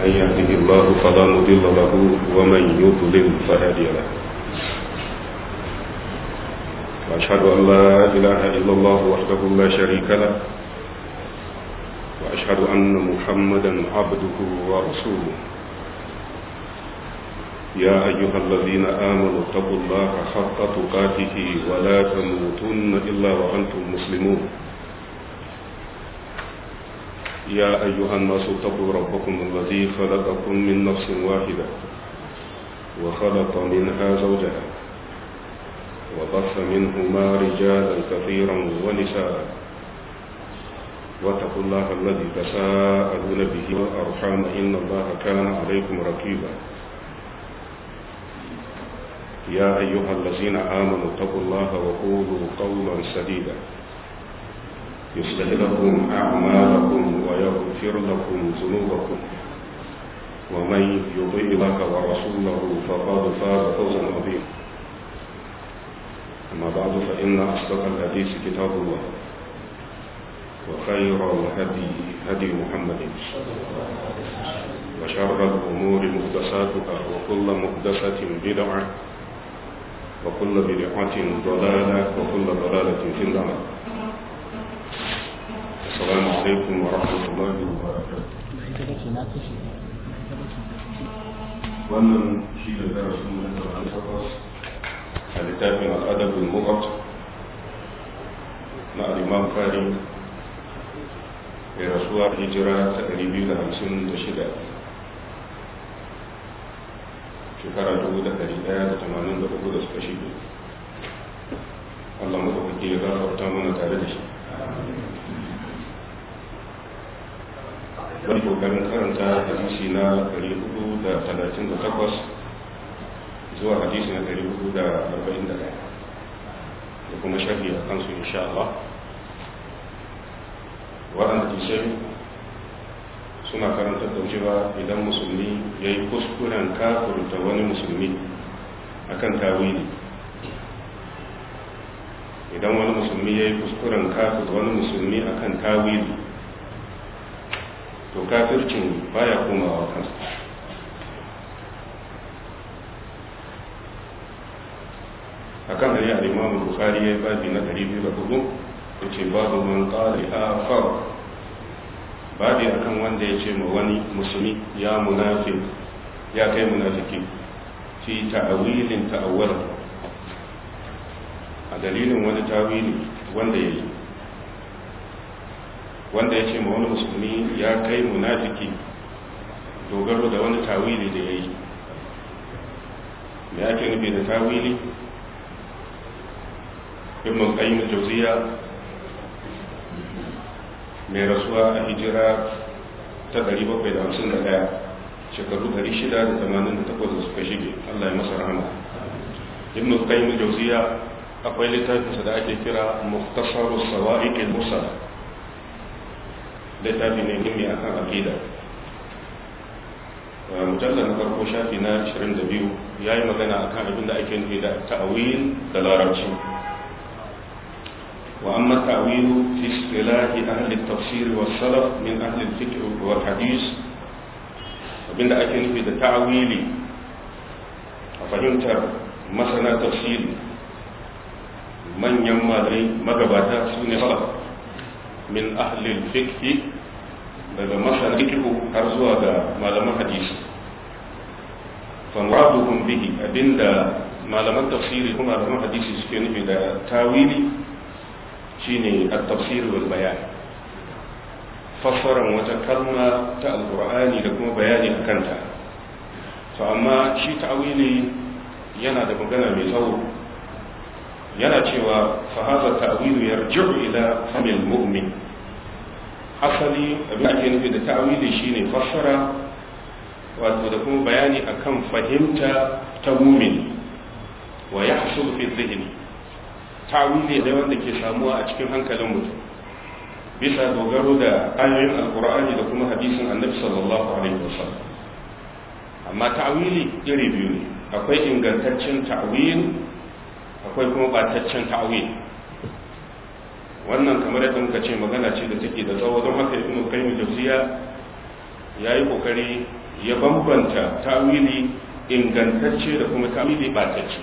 من يهده الله فلا مضل له ومن يضلل فهادي له وأشهد أن لا إله إلا الله وحده لا شريك له وأشهد أن محمدا عبده ورسوله يا أيها الذين آمنوا اتقوا الله حق تقاته ولا تموتن إلا وأنتم مسلمون يا أيها الناس اتقوا ربكم الذي خلقكم من نفس واحدة وخلق منها زوجها وبث منهما رجالا كثيرا ونساء واتقوا الله الذي تساءلون به والأرحام إن الله كان عليكم رقيبا يا أيها الذين آمنوا اتقوا الله وقولوا قولا سديدا يصلح لكم أعمالكم ويغفر لكم ذنوبكم ومن يطيع الله ورسوله فقد فاز فوزا عظيما أما بعد فإن أصدق الحديث كتاب الله وخير الهدي هدي محمد وشر الأمور محدثاتها وكل محدثة بدعة وكل بدعة ضلالة وكل ضلالة في النار السلام عليكم ورحمة الله وبركاته wannan shi da darasin mu na takwas a littafin al'adabin mu'at na al'imam fari ya rasuwa hijira ta 256 shekara 1183 da suka shige Allah maɗaukaki ya gafarta mana tare da shi wani kokarin karanta hadisi na 438 zuwa hadisi na 441 da kuma shafi a kansu insha Allah waɗanda kisai suna karantar da cewa idan musulmi ya yi kuskuren kafurta wani musulmi akan tawili idan wani musulmi ya yi kuskuren kafurta wani musulmi akan tawili to kafircin baya komawa kansa akan hari a imamu bukari ya yi babi na 204 ya ce babu man ƙari a far babi akan wanda ya ce ma wani musulmi ya munafi ya kai munafiki fi ta'awilin ta'awwala a dalilin wani tawili wanda ya yi wanda ya ce ma wani musulmi ya kai munafiki dogaro da wani tawili da ya yi me ake nufi da tawili ibn qayyim al-jawziya mai rasuwa a hijira ta 751 shekaru 688 da suka shige Allah ya masa rahama ibn qayyim al-jawziya akwai littafinsa da ake kira mukhtasaru sawa'iq al-mursala littafi ne muhimmi akan aqida mujallar na farko shafi na 22 ya yi magana akan abin da ake nufi da ta'awil da larabci wa amma ta'awilu fi istilahi ahli tafsir wa salaf min ahli fikr wal hadis abin da ake nufi da ta'awili a fahimtar masana tafsiri manyan malai magabata su ne salaf min ahli fikhi daga masana fikihu har zuwa ga malaman hadisi famraduhum bihi abinda malaman tafsiri kuma malaman hadisi suke nufi da tawili shine at-tafsir wal bayan fassaran wata kalma ta alqur'ani da kuma bayani akan ta to amma shi tawili yana da magana mai tsawo yana cewa fa hadha ta'wilu yarji'u ila famil mu'min asali abin ake nufi da ta'awili shine fassara wato da kuma bayani akan fahimta ta mumin wa yahsul fi dhihni ta'awili da wanda ke samuwa a cikin hankalin mutum bisa dogaro da ayoyin alqur'ani da kuma hadisin annabi sallallahu alaihi wasallam amma ta'awili iri biyu ne akwai ingantaccen ta'awil akwai kuma bataccen ta'awil wannan kamar yadda muka ce magana ce da take da tsawo don haka ibnu qayyim jawziya yayi kokari ya bambanta tawili ingantacce da kuma tawili batacce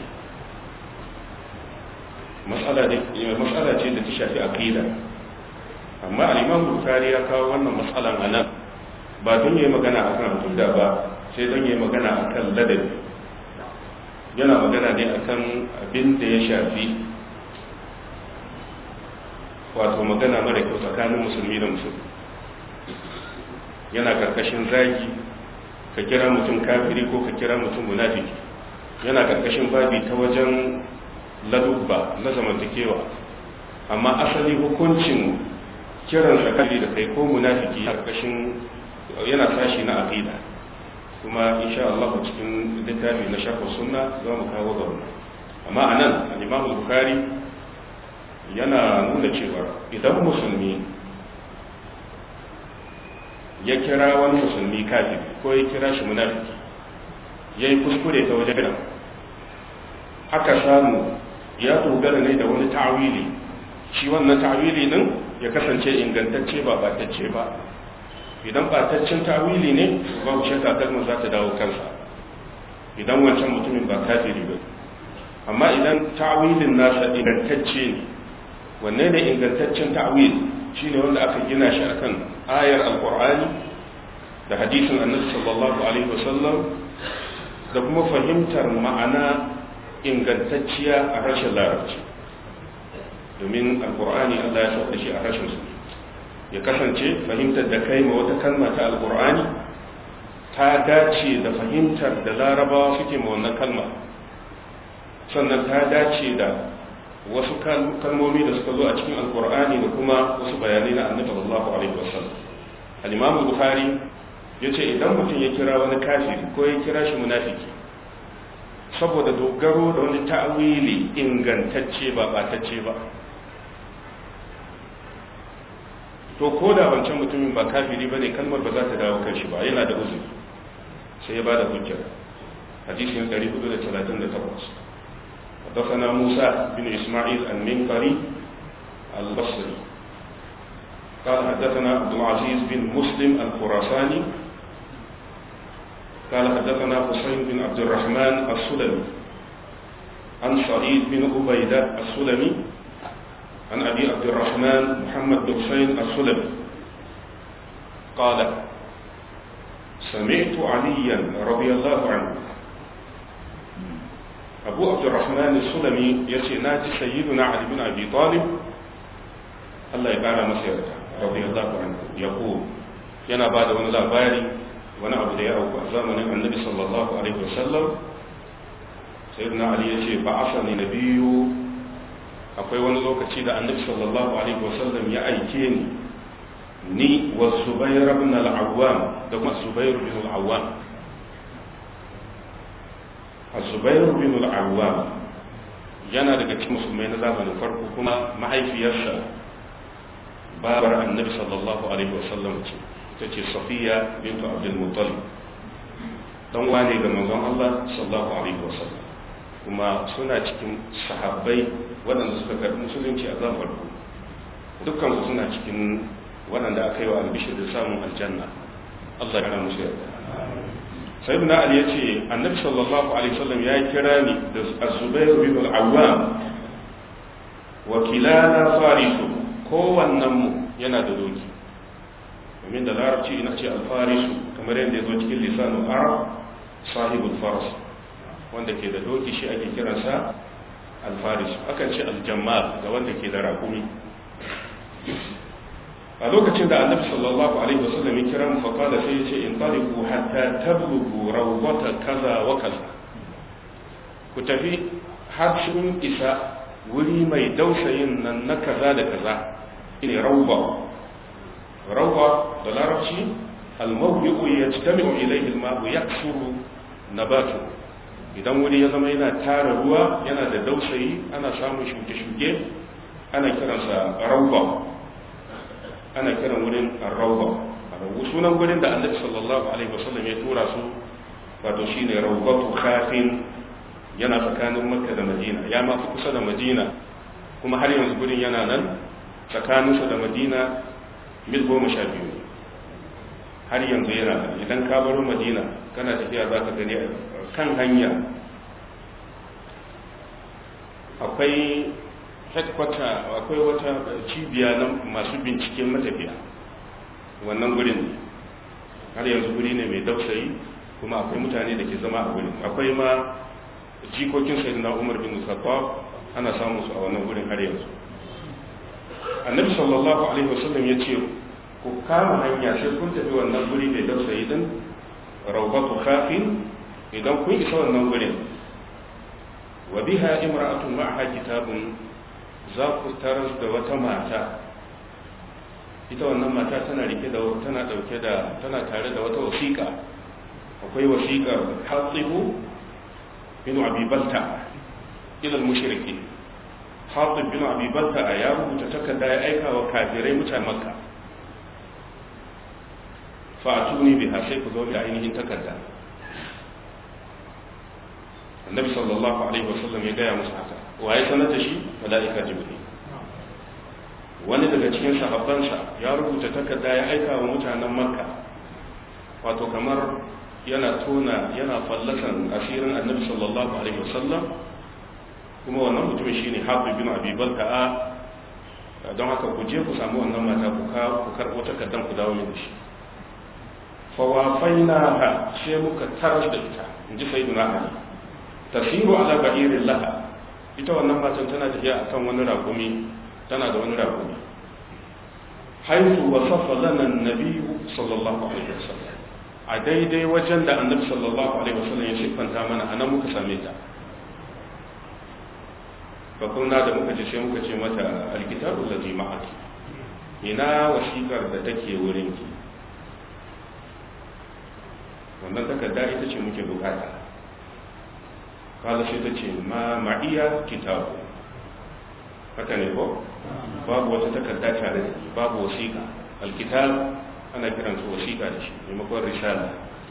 matsala ce da ta shafi aqida amma al-imam bukhari ya kawo wannan matsalan anan ba don yayi magana akan aqida ba sai don yayi magana akan ladabi yana magana ne akan abin da ya shafi wato magana mara kyau tsakanin musulmi da musulmi yana karkashin zagi ka kira mutum kafiri ko ka kira mutum munafiki yana karkashin babi ta wajen ladubba na zamantakewa amma asali hukuncin kiran kafiri da kai ko munafiki karkashin yana sashi na aqida kuma insha Allah cikin littafi na sharh sunna za mu kawo ga wannan amma anan al-Imam Bukhari yana nuna cewa idan musulmi ya kira wani musulmi kafiri ko ya kira shi munafiki ya yi kuskure ta wajen aka samu ya dogara ne da wani ta'awili shi wannan ta'awili din ya kasance ingantacce ba batacce ba idan bataccen ta'awili ne babu shakka kalmar za ta dawo kansa idan wancan mutumin ba kafiri ba amma idan ta'awilin nasa ingantacce ne wanne ne ingantaccen ta'awil shine wanda aka gina shi akan ayar alqur'ani da hadisin annabi sallallahu alaihi wasallam da kuma fahimtar ma'ana ingantacciya a harshen larabci domin alqur'ani Allah ya sauka shi a harshen su ya kasance fahimtar da kai ma wata kalma ta alqur'ani ta dace da fahimtar da larabawa suke ma wannan kalma sannan ta dace da wasu kalmomi da suka zo a cikin alkur'ani da kuma wasu bayanai na annabi sallallahu alaihi wasallam al-imam bukhari yace idan mutum ya kira wani kafiri ko ya kira shi munafiki saboda dogaro da wani ta'wili ingantacce ba batacce ba to ko da wancan mutumin ba kafiri bane kalmar ba za ta dawo kan shi ba yana da uzuri sai ya bada hujja hadisin 438 حدثنا موسى بن إسماعيل المنقري البصري قال حدثنا عبد العزيز بن مسلم الخراساني قال حدثنا حسين بن عبد الرحمن السلمي عن سعيد بن عبيدة السلمي عن أبي عبد الرحمن محمد بن حسين السلمي قال سمعت عليا رضي الله عنه abu abdurrahman sulami ya ce na ji sayyiduna ali bin abi talib Allah ya kara masa yarda radiyallahu anhu ya ko yana ba da wani labari wani abu da ya auku a zamanin annabi sallallahu alaihi wasallam sayyiduna ali ya ce ba asani nabiyu akwai wani lokaci da annabi sallallahu alaihi wasallam ya aike ni ni wa zubair ibn al-awwam da kuma zubair ibn al-awwam Zubairu bin al-Awwam yana daga cikin musulmai na zamanin farko kuma mahaifiyarsa babar annabi sallallahu alaihi wasallam ce ta ce safiya bintu abdul muttalib dan wane ga manzon Allah sallallahu alaihi wasallam kuma suna cikin sahabbai waɗanda suka karɓi musulunci a zamanin farko dukkan su suna cikin waɗanda aka yi wa albishir da samun aljanna Allah ya kara musu yarda sayyidina ali ya ce annabi sallallahu alaihi wasallam ya kira ni da azubair bin al-awwam wa kilana farisu kowannen mu yana da doki domin da larabci ina ce al-farisu kamar yadda ya zo cikin lisanul arab sahibul faras wanda ke da doki shi ake kiransa al-farisu akan ce al-jammal ga wanda ke da rakumi a lokacin da annabi sallallahu alaihi wasallam ya kira mu faqala sai ya ce in taliqu hatta tablughu rawdata kaza wa kaza ku tafi har sun isa wuri mai dausayin nan na kaza da kaza ne rawba rawba da larabci al-mawdi'u yajtami'u ilayhi al-ma'u yaksuru nabatu idan wuri ya zama yana tara ruwa yana da dausayi ana samun shuke-shuke ana kiransa rawba ana kiran wurin arrauba sunan wurin da annabi sallallahu alaihi wasallam ya tura su wato shine rawbatu khafin yana tsakanin makka da madina ya ma fi kusa da madina kuma har yanzu gurin yana nan tsakaninsa da madina mil goma sha biyu har yanzu yana idan ka baro madina kana tafiya za ka gani kan hanya akwai headquarter akwai wata cibiya na masu binciken matafiya wannan gurin har yanzu guri ne mai dausayi kuma akwai mutane da ke zama a gurin akwai ma jikokin sayyidina umar bin khattab ana samun su a wannan gurin har yanzu annabi sallallahu alaihi wasallam ya ce ku kama hanya sai kun tafi wannan guri mai dausayi din rawbatu khafin idan kun isa wannan gurin wa biha imra'atun ma'aha kitabun za ku taras da wata mata ita wannan mata tana rike da tana dauke da tana tare da wata wasiƙa akwai wasiƙar hatibu bin abi balta ila mushriki hatib bin abi balta ya rubuta takarda ya aika wa kafirai mutanen makka fa atuni biha sai ku zo da ainihin takarda annabi sallallahu alaihi wasallam ya gaya musu haka waye sanar da shi mala'ika jibril wani daga cikin sahabbansa ya rubuta takarda ya aika wa mutanen makka wato kamar yana tona yana fallasan asirin annabi sallallahu alaihi wasallam kuma wannan mutumin shine hafiz bin abi balta'a don haka ku je ku samu wannan mata ku ka ku karbo takardan ku dawo da shi fa wafainaha sai muka tarar da ita inji sayyidina ali tasiru ala ba'irin laha ita wannan matan tana tafiya akan wani rakumi tana da wani rakumi haitu wasafa lana annabi sallallahu alaihi wasallam a daidai wajen da annabi sallallahu alaihi wasallam ya siffanta mana anan muka same ta fa kunna da muka ce sai muka ce mata alkitabu allazi ma'aki ina wasiƙar da take wurin ki wannan takarda ita ce muke bukata kala sai ta ce ma ma'iya kitabu haka ne ko babu wata takarda tare da babu wasiƙa alkitab ana kiran su wasiƙa da shi maimakon risala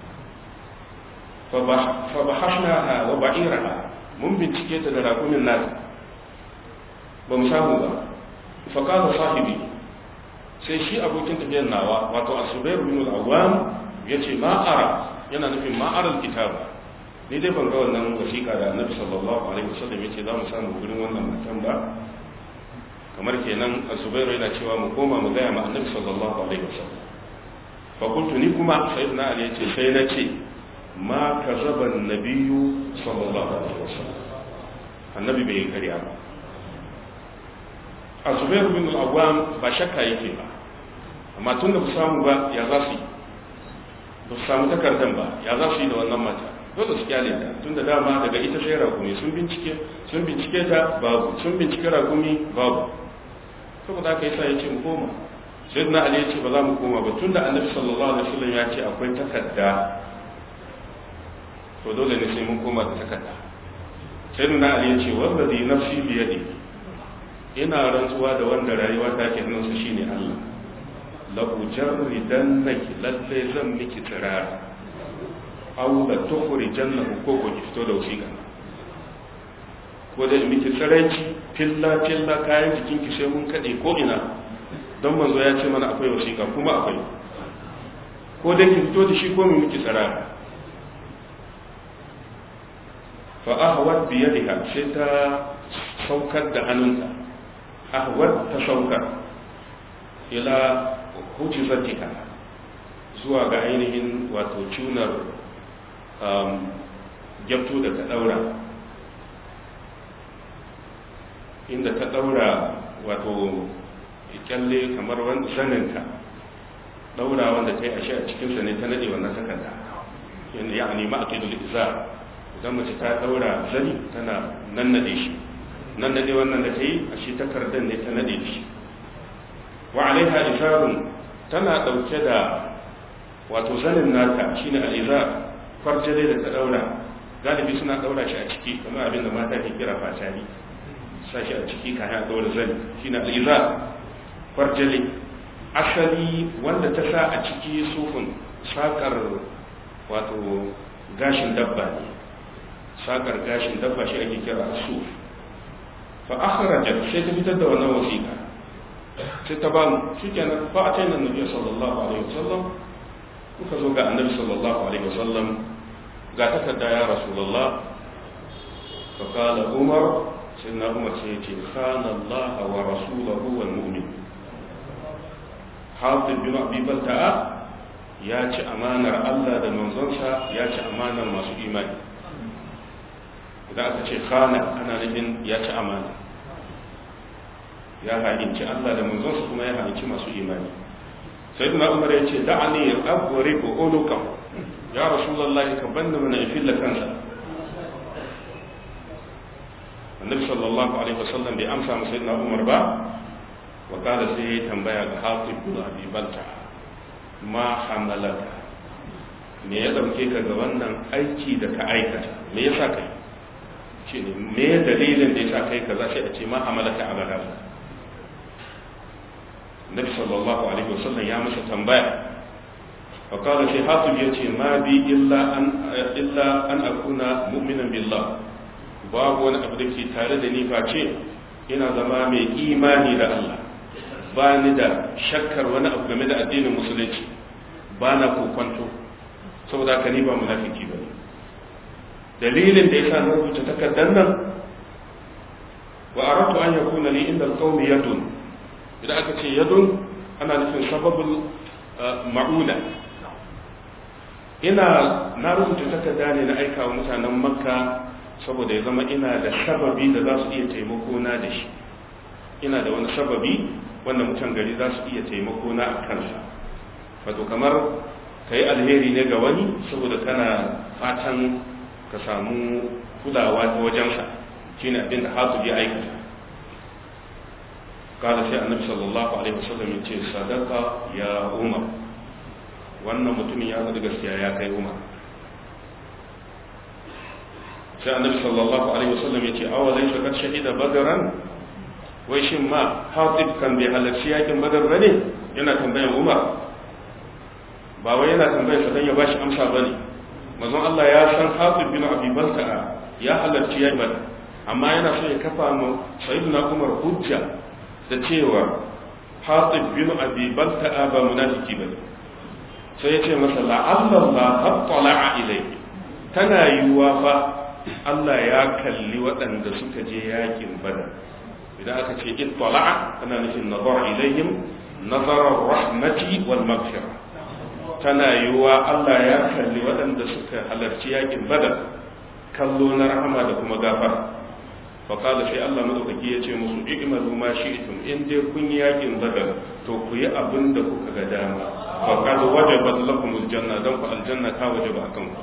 fa bahashna wa ba'iraha mun bincike ta da rakumin nata ba mu samu ba fa kala sahibi sai shi abokin tafiyar nawa wato asubairu bin al-awwam yace ma ara yana nufin ma ara alkitab ni dai ban ga wannan wasiƙa da annabi sallallahu alaihi wasallam yace za mu samu gurin wannan matan ba kamar kenan zubairu yana cewa mu koma mu gaya ma annabi sallallahu alaihi wasallam fa kuntu ni kuma sayyidina ali yace sai na ce ma kazaba annabiyyu sallallahu alaihi wasallam annabi bai kariya ba a zubairu bin al-awwam ba shakka yake ba amma tun da ku samu ba ya za su yi ba su samu takardan ba ya za su yi da wannan mata dole su kyale ta tun da dama daga ita sai rakumi sun bincike sun bincike ta babu sun bincike rakumi babu saboda haka yasa yace mu koma sai na ali yace ba za mu koma ba tun da annabi sallallahu alaihi wasallam ya ce akwai takarda to dole ne sai mun koma da takarda sai na ali yace wallazi nafsi bi yadi ina rantsuwa da wanda rayuwa ta ke hannunsa shine Allah la ujarridannaki lalle zan miki tsirara aw la tukhrijannahu ko ko ki fito da wasiƙa ko da miki tsiranci filla filla kayan jikin ki sai mun kade ko ina don manzo ya ce mana akwai wasiƙa kuma akwai ko da ki fito da shi ko mu miki tsirara fa ahwat bi yadiha sai ta saukar da hannunta ahwat ta saukar ila hujjatika zuwa ga ainihin wato cunar gyabto da ta daura inda ta daura wato kyalle kamar wani zaninka daura wanda ta yi ashe a cikinsa ne ta nade wannan takarda ya nemi a kai izar idan mace ta daura zani tana nan nade shi nan nade wannan da ta yi ashe takardar ne ta nade shi wa alaiha izarun tana dauke da wato zanin nata shine al-izar farjale da ta daura galibi suna daura shi a ciki kamar abin da mata ke kira fatani sa shi a ciki kayan daura zani shine al-izar farjale asali wanda ta sa a ciki sufun sakar wato gashin dabba ne sakar gashin dabba shi ake kira suf fa akhrajat sai ta fitar da wannan wasiƙa sai ta ba mu shikenan fa a taina nabi sallallahu alaihi wasallam muka zo ga annabi sallallahu alaihi wasallam ga takarda ya rasulullah fa qala umar sayyidina umar sai yace khana allah wa rasuluhu wal mu'min hatib bin abi balta'a ya ci amanar Allah da manzonsa ya ci amanar masu imani idan aka ce khana ana nufin ya ci amana ya ha'inci Allah da manzonsa kuma ya ha'inci masu imani sai na umar ya ce da'ani abuwari ko oluka ya rasulallah ka banda mana in filla kansa annabi sallallahu alaihi wasallam bai amsa masa sayyidina umar ba wa kada sai ya tambaya ga hatib bin abi balta ma hamalaka me ya dauke ka ga wannan aiki da ka aikata me yasa kai ce ne me dalilin da yasa kai kaza sai a ce ma hamalaka ala hada Nabi sallallahu alaihi wasallam ya masa tambaya fa qala sai hatib yace ma bi illa an illa an akuna mu'minan billah babu wani abu da ke tare da ni face ina zama mai imani da Allah ba ni da shakkar wani abu game da addinin musulunci ba na kokwanto saboda haka ni ba munafiki ba dalilin da yasa na rubuta takardar nan wa aratu an yakuna li inda alqawmi yadun idan aka ce yadun ana nufin sababul ma'una ina na rubuta takarda ne na aika wa mutanen makka saboda ya zama ina da sababi da za su iya taimako na da shi ina da wani sababi wanda mutan gari za su iya taimako na a kansa wato kamar ka yi alheri ne ga wani saboda kana fatan ka samu kulawa ta wajensa shine abin da hasu ya aikata kada sai annabi sallallahu alaihi wasallam ya ce sadaka ya umar wannan mutumin ya faɗi gaskiya ya kai umar sai annabi sallallahu alaihi wasallam ya ce awa zai shakar shahida badaran wai shin ma hatib kan bai halarci yakin badar bane yana tambayan umar ba wai yana tambayar sa dan ya bashi amsa bane manzon Allah ya san hatib bin abi balta ya halarci yakin badar amma yana so ya kafa mu sayyidina umar hujja da cewa hatib bin abi balta ba munafiki bane sai ya ce masa la'alla Allah hattala ilayhi tana yiwuwa fa Allah ya kalli waɗanda suka je yakin badar idan aka ce ittala'a ana nufin nazar ilayhim nazarar rahmati wal maghfira tana yiwuwa Allah ya kalli waɗanda suka halarci yakin badar kallo na rahama da kuma gafara fa qala sai Allah madaukaki ya ce musu i'malu ma shi'tum in dai kun yi yakin badar to ku yi abin da kuka ga dama fa qad wajabat lakum aljanna dan ku aljanna ta wajaba akan ku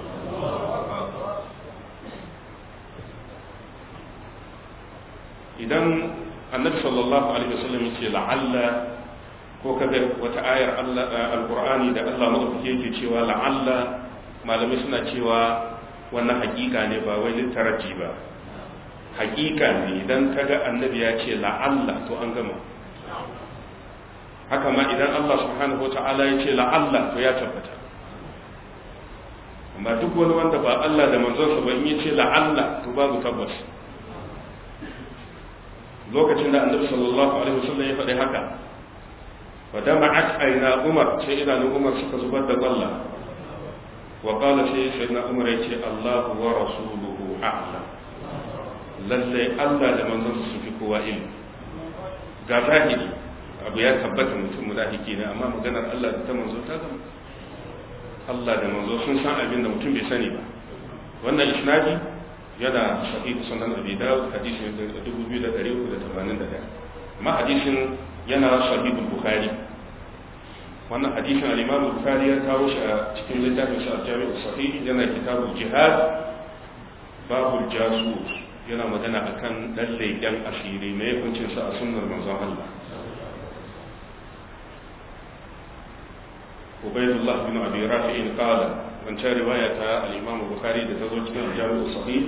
idan annabi sallallahu alaihi wasallam yace la'alla ko kaga wata ayar Allah alqur'ani da Allah madaukake yake cewa la'alla malamai suna cewa wannan hakika ne ba wai littaraji ba hakika ne idan kaga annabi ya ce la'alla to an gama haka ma idan Allah subhanahu wata'ala ya ce la'alla to ya tabbata amma duk wani wanda ba Allah da manzonsa ba in ya ce la'alla to babu tabbas lokacin da annabi sallallahu alaihi wasallam ya faɗi haka wa dama'at aina umar sai idanun umar suka zubar da kwalla wa qala sai sayyidina umar yace Allahu wa rasuluhu a'lam lalle Allah da manzon su fi kowa ilmi ga zahiri abu ya tabbata mutum munafiki ne amma maganar Allah da ta manzo ta gama Allah da manzo sun san abin da mutum bai sani ba wannan isnadi yana sahihu sunan abi dawud hadisin 2381 amma hadisin yana sahihu bukhari wannan hadisin al-imam bukhari ya kawo shi a cikin littafin sa al-jami' sahih yana kitabul jihad babul jasus yana magana akan dan leken asiri mai hukuncin sa a sunnar manzon Allah Ubaydullah bin Abi Rafi'in qala wancan riwaya ta al-Imam Bukhari da ta zo cikin Jami'u Sahih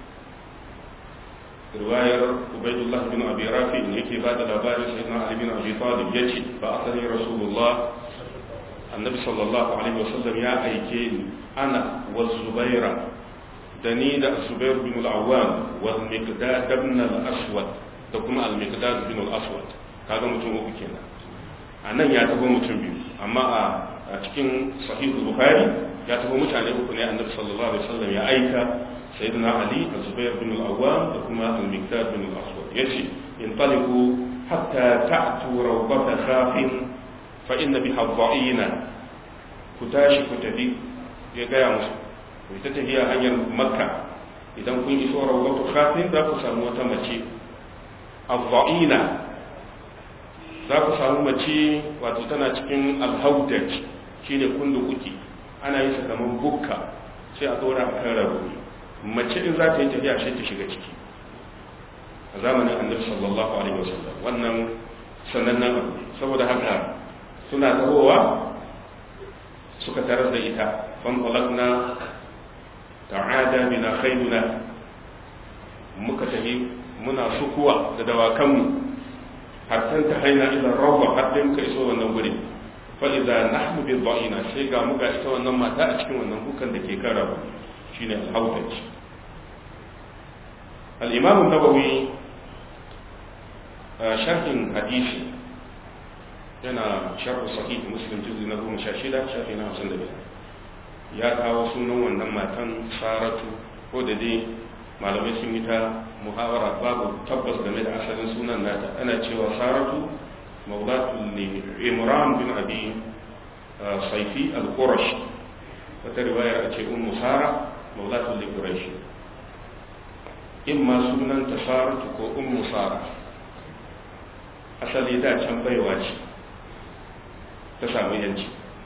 riwayar Ubaydullah bin Abi Rafi yake ba da labarin sayyidina Ali bin Abi Talib yace ba asali Rasulullah Annabi sallallahu alaihi wasallam ya aike ni ana wa Zubaira da ni da Zubair bin al-Awwam wa Miqdad ibn al-Aswad da kuma al-Miqdad bin al-Aswad kaga mutum uku kenan anan ya tabo mutum biyu amma a a cikin sahihul bukhari ya tafi mutane uku ne annabi sallallahu alaihi wasallam ya aika sayyidina ali az-zubair bin al-awwam da kuma al-miqdad bin al-aswad yace intaliqu hatta ta'tu rawbata khafin fa inna biha dha'ina ku tashi ku tafi ya gaya musu ku ta tafiya hanyar makka idan kun iso rawbatu khafin za ku samu wata mace az-dha'ina za ku samu mace wato tana cikin al-hawdaj shine kundukuki ana yin sa kamar bukka sai a dora a kan rabu mace in za ta yi tafiya sai ta shiga ciki a zamanin annabi sallallahu alaihi wasallam wannan sanannen abu saboda haka suna tahowa suka tarar da ita fan qalaqna ta'ada bina khayruna muka tafi muna sukuwa da dawakanmu har ta haina ila rawwa har dai muka iso wannan gurin fa'iza nahnu bil ba'ina sai ga muka ita wannan mata a cikin wannan hukan da ke kan rabu shine al-hawdaj al-imam an-nawawi sharhin hadisi yana sharh sahih muslim juz'i na 16 shafi na 55 ya kawo sunan wannan matan saratu ko da dai malamai sun yi ta muhawara babu tabbas game da asalin sunan nata ana cewa saratu مولاة لعمران بن أبي صيفي القرشي وترواية أتي أم سارة مولاة لقريش إما سنة تسارة كو أم سارة أصلي دا can baiwa ce ta samu yanci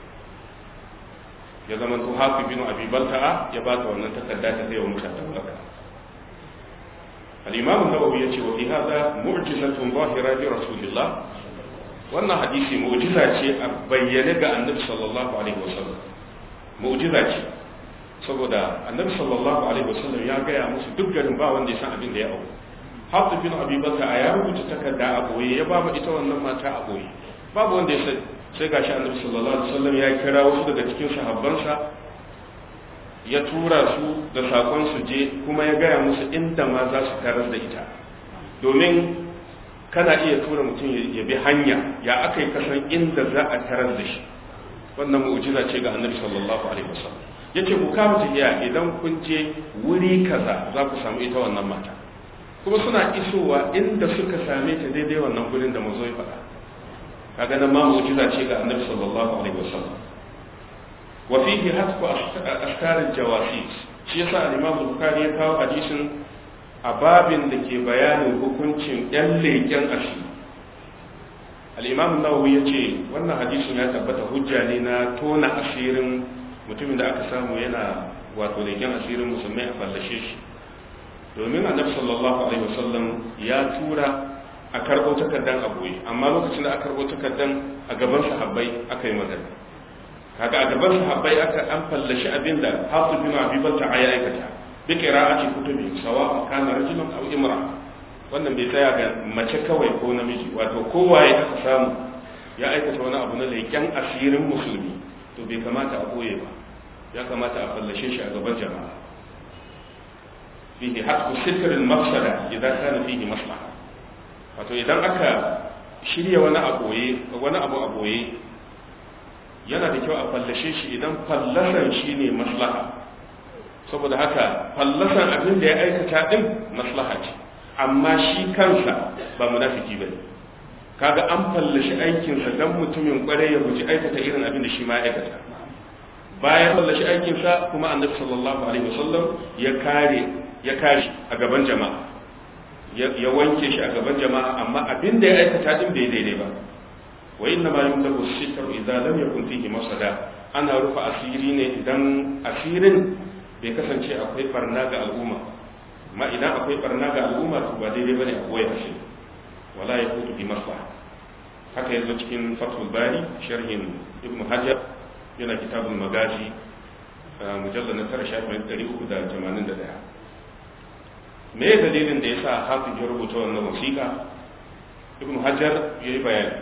ya zama to hafi bin abi balta'a ya ba ta wannan takarda ta zai wa mutanen maka al-imam an-nawawi yace wa fi hadha mu'jizatun zahira li rasulillah wannan hadisi mu'jiza ce a bayyane ga annabi sallallahu alaihi wasallam mu'jiza ce saboda annabi sallallahu alaihi wasallam ya gaya musu duk garin ba wanda ya san abin da ya auku hafiz bin abi bakar a ya rubuta takarda a boye ya ba ita wannan mata a boye babu wanda ya san sai gashi annabi sallallahu alaihi wasallam ya kira wasu daga cikin sahabbansa ya tura su da sakon su je kuma ya gaya musu inda ma za su tarar da ita domin kana iya tura mutum ya bi hanya ya aka yi kasan inda za a tarar da shi wannan mu'jiza ce ga annabi sallallahu alaihi wasallam yace ku kama tafiya idan kun je wuri kaza za ku samu ita wannan mata kuma suna isowa inda suka same ta daidai wannan gurin da mazo ya faɗa kaga nan ma mu'jiza ce ga annabi sallallahu alaihi wasallam wa fihi hatfu ashkar jawasis shi yasa al-imam bukhari ya kawo hadisin a babin da ke bayanin hukuncin ‘yan leƙen asiri al'imamun nawawi ya ce wannan hadisun ya tabbata hujja ne na tona asirin mutumin da aka samu yana wato leƙen asirin musulmai a fallashe shi domin annabi sallallahu alaihi wasallam ya tura a karɓo takardan a boye amma lokacin da aka karɓo takardan a gaban sahabbai aka yi magana kaga a gaban sahabbai aka an fallashi abin da hafiz bin abi balta ya aikata bi qira'ati kutubi sawa kana rajulan aw imra wannan bai tsaya ga mace kawai ko namiji wato kowaye aka samu ya aikata wani abu na leƙen asirin musulmi to bai kamata a koye ba ya kamata a fallashe shi a gaban jama'a fihi hasbu sitrin mafsada idan kana fihi maslaha wato idan aka shirya wani a boye wani abu a boye yana da kyau a fallashe shi idan fallasan shine maslaha saboda haka fallasan abin da ya aikata din maslaha ce amma shi kansa ba munafiki bane kaga an fallashi aikinsa dan mutumin kwarai ya guji aikata irin abin da shi ma aikata bayan fallashi aikinsa kuma annabi sallallahu alaihi wasallam ya kare ya kare a gaban jama'a ya wanke shi a gaban jama'a amma abin da ya aikata din bai daidai ba wa inna ma yumtaku sitru idza lam yakun fihi masada ana rufa asiri ne idan asirin bai kasance akwai barna ga al'umma amma idan akwai barna ga al'umma to ba daidai bane a koya shi wala ya kutu bi maslaha haka yanzu cikin fathul bari sharhin ibn hajar yana kitabul magazi mujallal na tara shafin ɗari uku da tamanin da ɗaya me ya dalilin da ya sa hafiz ya rubuta wannan wasiƙa ibn hajar ya yi bayani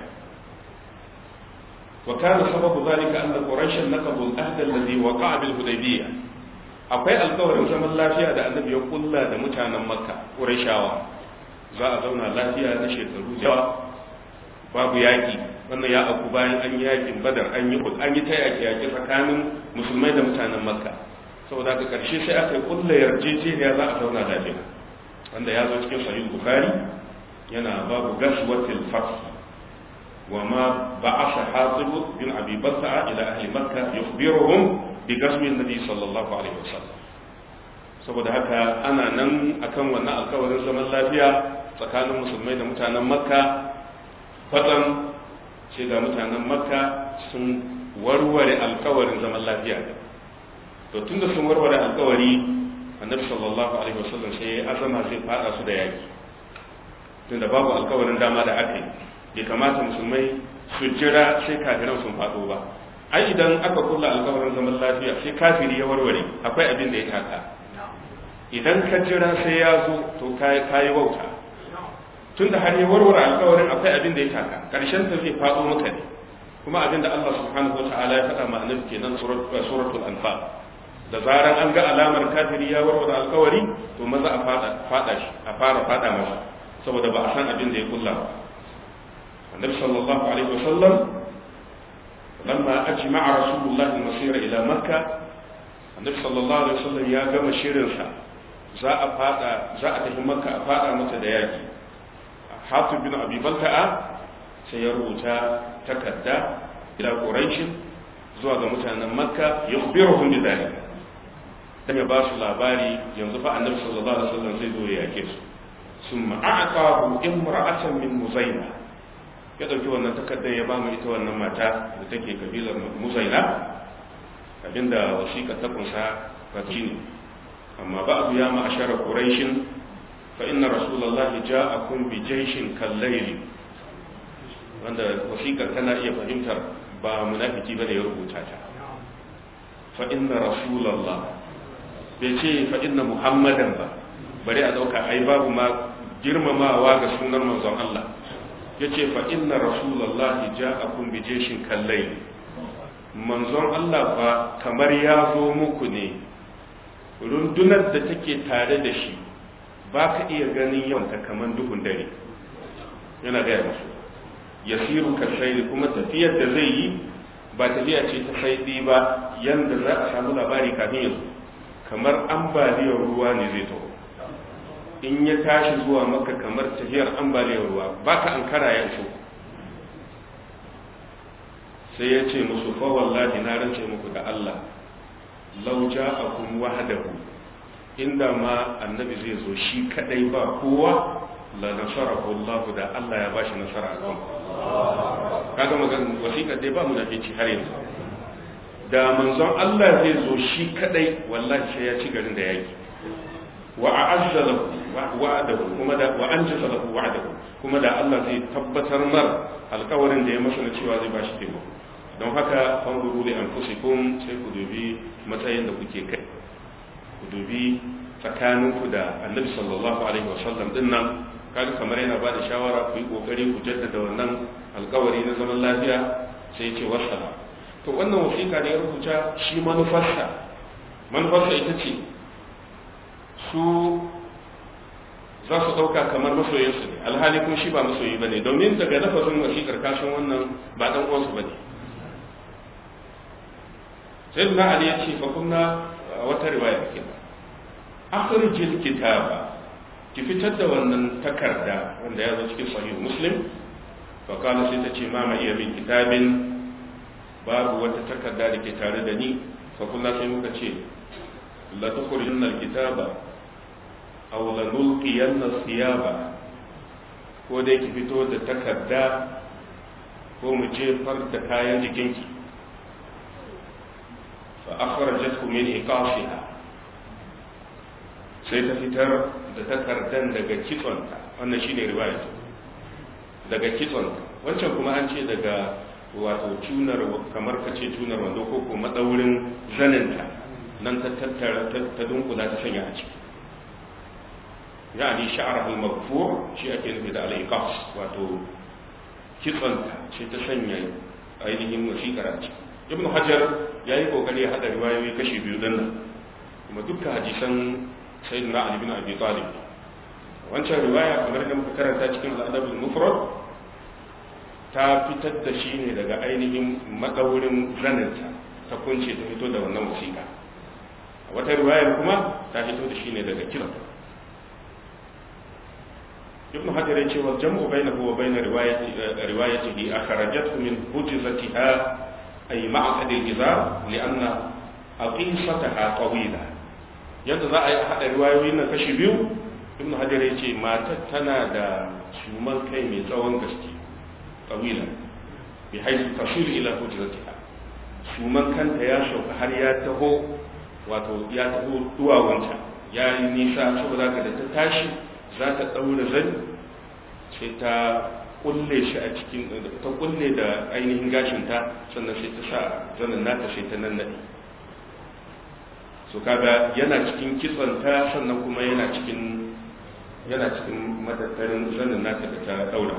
وكان سبب ذلك أن قريشا نقضوا العهد الذي وقع بالهديبية akwai alkawarin zaman lafiya da annabi ya kulla da mutanen makka ƙurashawa za a zauna lafiya na shekaru yawa babu yaƙi wannan ya auku bayan an yi yaƙin badar an yi an yi ta yaƙi yaƙi tsakanin musulmai da mutanen makka saboda ka karshe sai aka yi kulla yarjejeniya za a zauna lafiya wanda ya zo cikin sahih bukhari yana babu gaswatil fath wa ma ba'atha hatib bin abi balta'a ila ahli makkah yukhbiruhum bi gasmi nabi sallallahu alaihi wasallam saboda haka ana nan akan wannan alkawarin zaman lafiya tsakanin musulmai da mutanen makka kwatsam sai ga mutanen makka sun warware alkawarin zaman lafiya to tunda sun warware alkawari annabi sallallahu alaihi wasallam sai azama zai fada su da yaki tunda babu alkawarin dama da aka yi bai kamata musulmai su jira sai kafiran sun fado ba ai idan aka kulla alkawarin zaman lafiya sai kafiri ya warware akwai abin da ya taka idan ka jira sai ya zo to kayi wauta tunda har ya warware alkawarin akwai abin da ya taka karshen ta zai fado maka ne kuma abin da Allah subhanahu wa ta'ala ya faɗa ma annabi kenan suratul anfal da zaran an ga alamar kafiri ya warware alkawari to maza a fada fada shi a fara fada masa saboda ba a san abin da ya kulla ba annabi sallallahu alaihi wasallam lamma ajma'a rasulullahi al-masira ila makka annabi sallallahu alaihi wasallam ya gama shirin sa za a fada za a tafi makka a fada mata da yaki hatib bin abi balta'a sai ya rubuta takarda ila quraish zuwa ga mutanen makka yukhbiruhum bi dhalika dan ya ba su labari yanzu fa annabi sallallahu alaihi wasallam zai zo ya yake su summa a'tahu imra'atan min muzaina ya dauki wannan takardar ya ba mu ita wannan mata da take kabilar muzaina abinda wasiƙa ta kunsa ba ne amma ba'du ya ma'ashara quraishin fa inna rasulullahi ja'akum bi jayshin kallayli wanda wasiƙar tana iya fahimtar ba munafiki bane ya rubuta ta fa inna rasulullah bai ce fa inna muhammadan ba bari a dauka ai babu ma girmamawa ga sunan manzon Allah yace fa inna rasulullahi ja'akum bi jayshin kallayli manzon Allah fa kamar ya zo muku ne rundunar da take tare da shi ba ka iya ganin yawanta kamar duhun dare yana gaya musu yasiru ka shaidi kuma tafiyar da zai yi ba tafiya ce ta saidi ba yanda za a samu labari kafin yanzu kamar ambaliyar ruwa ne zai taho in ya tashi zuwa maka kamar tafiyar ambaliyar ruwa ba ka an kara ya so sai ya ce musu fa wallahi na rance muku da Allah law ja'akum wahdahu inda ma annabi zai zo shi kadai ba kowa la nasarahu Allah da Allah ya bashi nasara a kan kaga magan wasiƙa dai ba mu da fici har yanzu da manzon Allah zai zo shi kadai wallahi sai ya ci garin da yaki wa a'azza lahu wa'adahu kuma da wa anjaza lahu wa'adahu kuma da Allah zai tabbatar mar alƙawarin da ya masa na cewa zai bashi taimako don haka fanzuru li anfusikum sai ku dubi matsayin da kuke kai ku dubi tsakaninku da annabi sallallahu alaihi wasallam din nan kaga kamar yana ba da shawara ku yi kokari ku jaddada wannan alkawari na zaman lafiya sai ya ce wasala to wannan wasiƙa da ya rubuta shi manufarsa manufarsa ita ce su za su ɗauka kamar masoyinsu ne alhali kuma shi ba masoyi ba ne domin daga lafazin wasiƙar kashin wannan ba ɗan uwansu ba ne sai na ali ya ce fa kunna wata riwaya ke akhrijil kitaba ki fitar da wannan takarda wanda ya zo cikin sahih muslim fa kana sai ta ce ma ma iya min kitabin babu wata takarda da ke tare da ni fa kunna sai muka ce la tukhrijunna alkitaba aw la nulqiyanna thiyaba ko dai ki fito da takarda ko mu jefar da kayan jikinki fa akhrajathu min iqasiha sai ta fitar da takardan daga kitsonta wannan shine riwaya daga kitsonta wancan kuma an ce daga wato tunar kamar ka ce tunar wando ko ko madaurin zaninta nan ta tattara ta dunkula ta sanya a ciki yani sha'ar al-maghfur shi ake nufi da al-iqas wato kitsonta ce ta sanya ainihin wasiƙar a ciki ibnu hajar ya yi kokari ya haɗa riwayoyi kashi biyu dan nan kuma dukkan hadisan sayyidina ali bin abi talib wancan riwaya kamar da muka karanta cikin al-adab al-mufrad ta fitar da shi ne daga ainihin madaurin zaninta ta kunce ta fito da wannan wasiƙa a wata riwayar kuma ta fito da shi ne daga kiran ibn hajar ya ce wa jam'u bainahu wa bain riwayati riwayatihi akhrajathu min hujzatiha ay ma'qad al-izar li'anna aqisataha tawila yadda za a yi hada riwayoyin nan kashi biyu ibn hajar ya ce matar tana da suman kai mai tsawon gaske tawila bi haisu tasil ila hujzatiha suman kanta ya sauka har ya taho wato ya taho duwawanta ya yi nisa saboda ka da ta tashi za ta ɗaura zani sai ta kulle shi a cikin ta kulle da ainihin gashinta sannan sai ta sa zanin nata sai ta nannaɗe so kaga yana cikin kitsonta sannan kuma yana cikin yana cikin matattarin zanin nata da ta ɗaura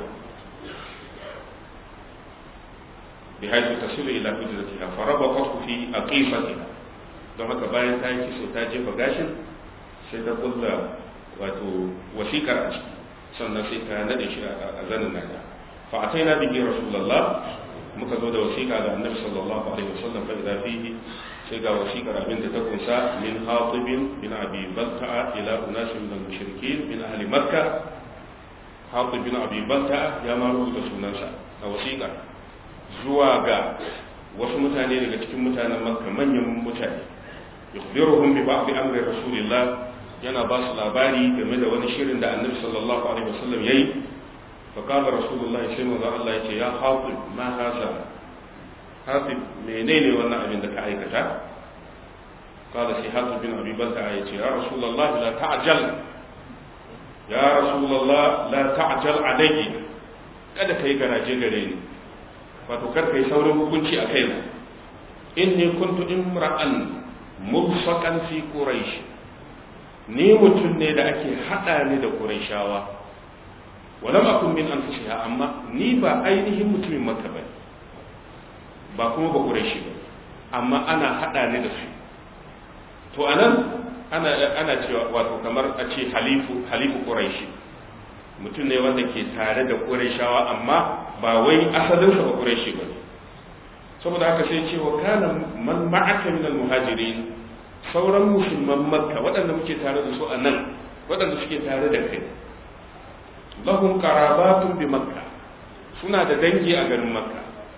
bi haifu tasilu ila hujratiha farabaqatu fi aqifatiha don haka bayan ta yi kiso ta jefa gashin sai ta kulla wato wasikar a ciki sannan sai ta nade shi a zanin nata fa ataina bihi rasulullah muka zo da wasiƙa ga annabi sallallahu alaihi wasallam fa idza fihi sai ga wasiƙar abin da ta kunsa min hatibin bin abi balta'a ila unasin min al-mushrikin min ahli makka hatib bin abi balta'a ya ma rubuta sunansa a wasiƙar zuwa ga wasu mutane daga cikin mutanen makka manyan mutane yukhbiruhum bi ba'd amri rasulillah yana ba su labari game da wani shirin da annabi sallallahu alaihi wasallam yayi fa qala rasulullahi sai manzo Allah yace ya hatib ma haza hatib menene wannan abin da ka aikata qala sai hatib bin abi balta yace ya rasulullahi la ta'jal ya rasulullah la ta'jal alayhi kada kai garaje gare ni wato kar kai saurin hukunci a kaina inni kuntu imra'an mubsaqan fi quraish ni mutum ne da ake haɗa ni da ƙurayshawa walam akun min anfusiha amma ni ba ainihin mutumin makka ba ba kuma ba ƙurayshi ba amma ana haɗa ni da su to anan ana ana cewa wato kamar a ce halifu halifu ƙurayshi mutum ne wanda ke tare da ƙurayshawa amma ba wai asalinsa ba ƙurayshi ba saboda haka sai ce wa kana man ma'aka min al-muhajirin sauran musulman makka waɗanda muke tare da su a nan waɗanda suke tare da kai lahum qarabatun bi makka suna da dangi a garin makka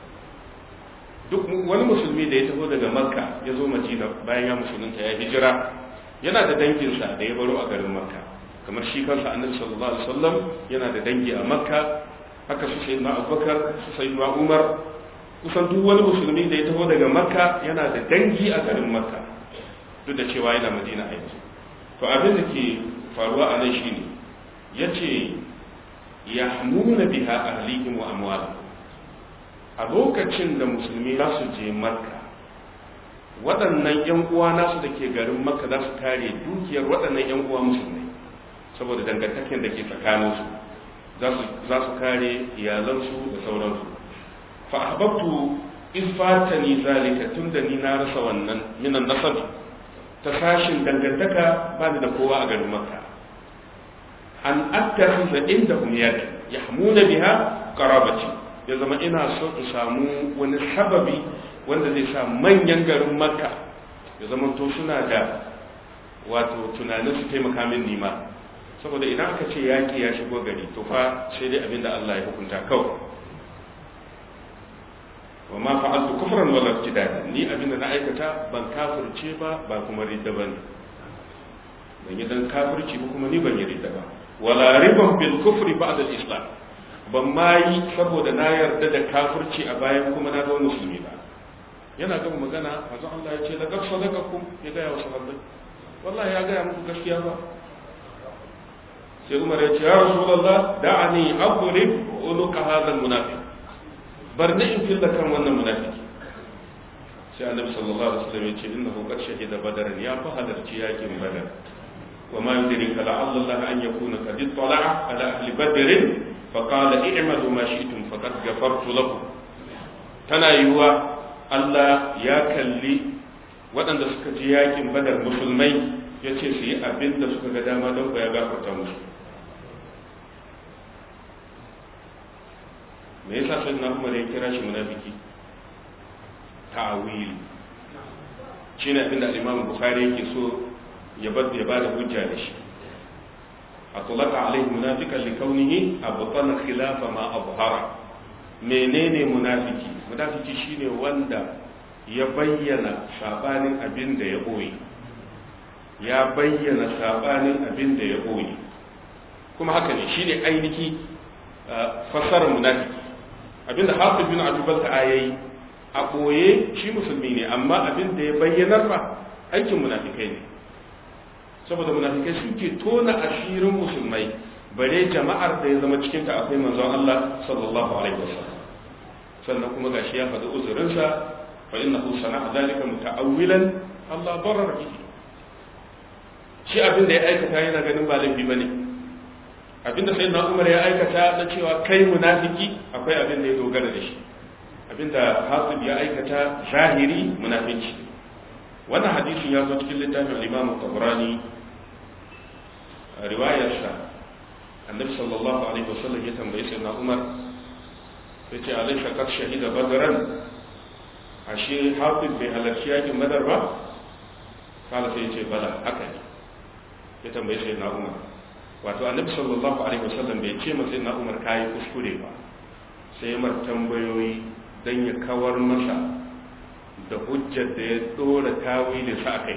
duk wani musulmi da ya taho daga makka ya zo madina bayan ya musulunta ya hijira yana da danginsa da ya baro a garin makka kamar shi kansa annabi sallallahu alaihi wasallam yana da dangi a makka haka su sayyidina abubakar su sayyidina umar kusan duk wani musulmi da ya taho daga makka yana da dangi a garin makka duk da cewa yana madina a yanzu to abin da ke faruwa a nan shine ya ce ya nuna biha ahlihim wa amwalihim a lokacin da musulmi za su je makka waɗannan ‘yan uwa nasu da ke garin makka za su kare dukiyar waɗannan ‘yan uwa musulmi saboda dangantaken da ke tsakaninsu za su kare iyalansu da sauransu fa ahbabtu in fatani zalika tunda ni na rasa wannan minan nasabi ta sashin dangantaka ba ni da kowa a garin makka an attakhidha indahum yad yahmuna biha qarabati ya zama ina so in samu wani sababi wanda zai sa manyan garin makka ya zama to suna da wato tunanin su taimaka min nima saboda idan aka ce yaƙi ya shigo gari to fa sai dai abinda Allah ya hukunta kawai wa ma fa'altu kufran wala ibtidada ni abinda na aikata ban kafirce ba ba kuma ridda bane ban yi dan kafirci ba kuma ni ban yi ridda ba wala riban bil kufri ba'da al islam ban ma yi saboda na yarda da kafirci a bayan kuma na zama musulmi ba yana gama magana manzo Allah ya ce laqad sadaqakum ya ga wa sahabbai wallahi ya ga muku gaskiya ba sai Umar ya ce ya Rasulullah da'ani adrib unuka hadha al munafiq bar ni in filla kan wannan munafiki sai Annabi sallallahu alaihi wasallam ya ce innahu qad shahida badaran ya fa halarci yakin badar wa ma yudrika la'alla Allah an yakuna qad ittala'a ala ahli badr fa qala i'malu ma shi'tum faqad ghafartu lakum tana yiwa Allah ya kalli waɗanda suka ji yakin badar musulmai ya ce su yi abin da suka ga dama don ya gafarta musu me yasa sai na umar ya kira shi munafiki ta'awili shine abin da Imam Bukhari yake so ya bar ya bada hujja da shi atlaqa alaihi munafiqan li kaunihi abtana khilafa ma abhara menene munafiki munafiki shine wanda ya bayyana sabanin abin da ya boye ya bayyana sabanin abin da ya boye kuma haka ne shine ainihi fassarar munafiki abinda Hafiz bin Abi Bakr ayayi a ɓoye shi musulmi ne amma abin da ya bayyanar ba aikin munafikai ne saboda munafikai suke tona asirin musulmai bare jama'ar da ya zama cikinta akwai manzon Allah sallallahu alaihi wasallam sannan kuma gashi ya faɗi uzurinsa fa innahu sana'a zalika muta'awwilan Allah barar bihi shi abin da ya aikata yana ganin ba laifi bane abin da sayyidina Umar ya aikata na cewa kai munafiki akwai abin da ya dogara da shi abinda hasib ya aikata zahiri munafici wannan hadisin ya zo cikin littafin al-Imam Tabrani riwayarsa annabi sallallahu alaihi wasallam ya tambaye sayyidina Umar yace alaysa qad shahida badran ashe hasib bai halarci yakin badar ba kala sai yace bala haka ne ya tambaye sayyidina Umar wato annabi sallallahu alaihi wasallam bai ce masa sayyidina Umar kai kuskure ba sai mar tambayoyi don ya kawar masa da hujjar da ya dora tawilin sa kai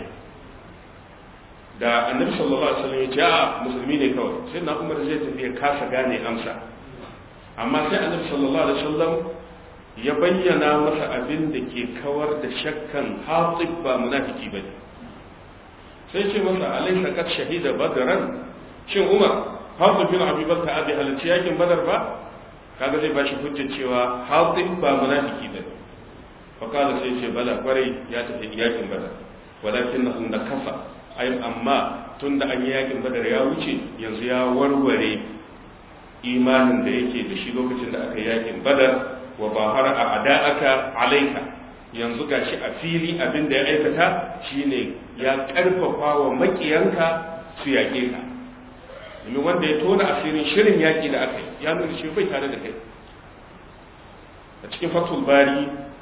da annabi sallallahu alaihi wasallam ya ce a musulmi ne kawai sai na umar zai tafi ya kasa gane amsa amma sai annabi sallallahu alaihi wasallam ya bayyana masa abin da ke kawar da shakkan hatib ba munafiki bane sai ce masa alaysa qad shahida badran shin umar hatib bin abi bakr abi halalci yakin badar ba kaga zai bashi hujjar cewa hatib ba munafiki bane fa kala sai ce bala kwarai ya tafi yakin badar walakin na kafa ai amma tunda an yi yakin badar ya wuce yanzu ya warware imanin da yake da shi lokacin da aka yakin badar wa bahara a ada'aka alaika yanzu gashi a fili abin da ya aikata shine ya karfafa wa makiyanka su yaƙe ka domin wanda ya tona asirin shirin yaƙi da aka yi ya nuna shi bai tare da kai a cikin fatul bari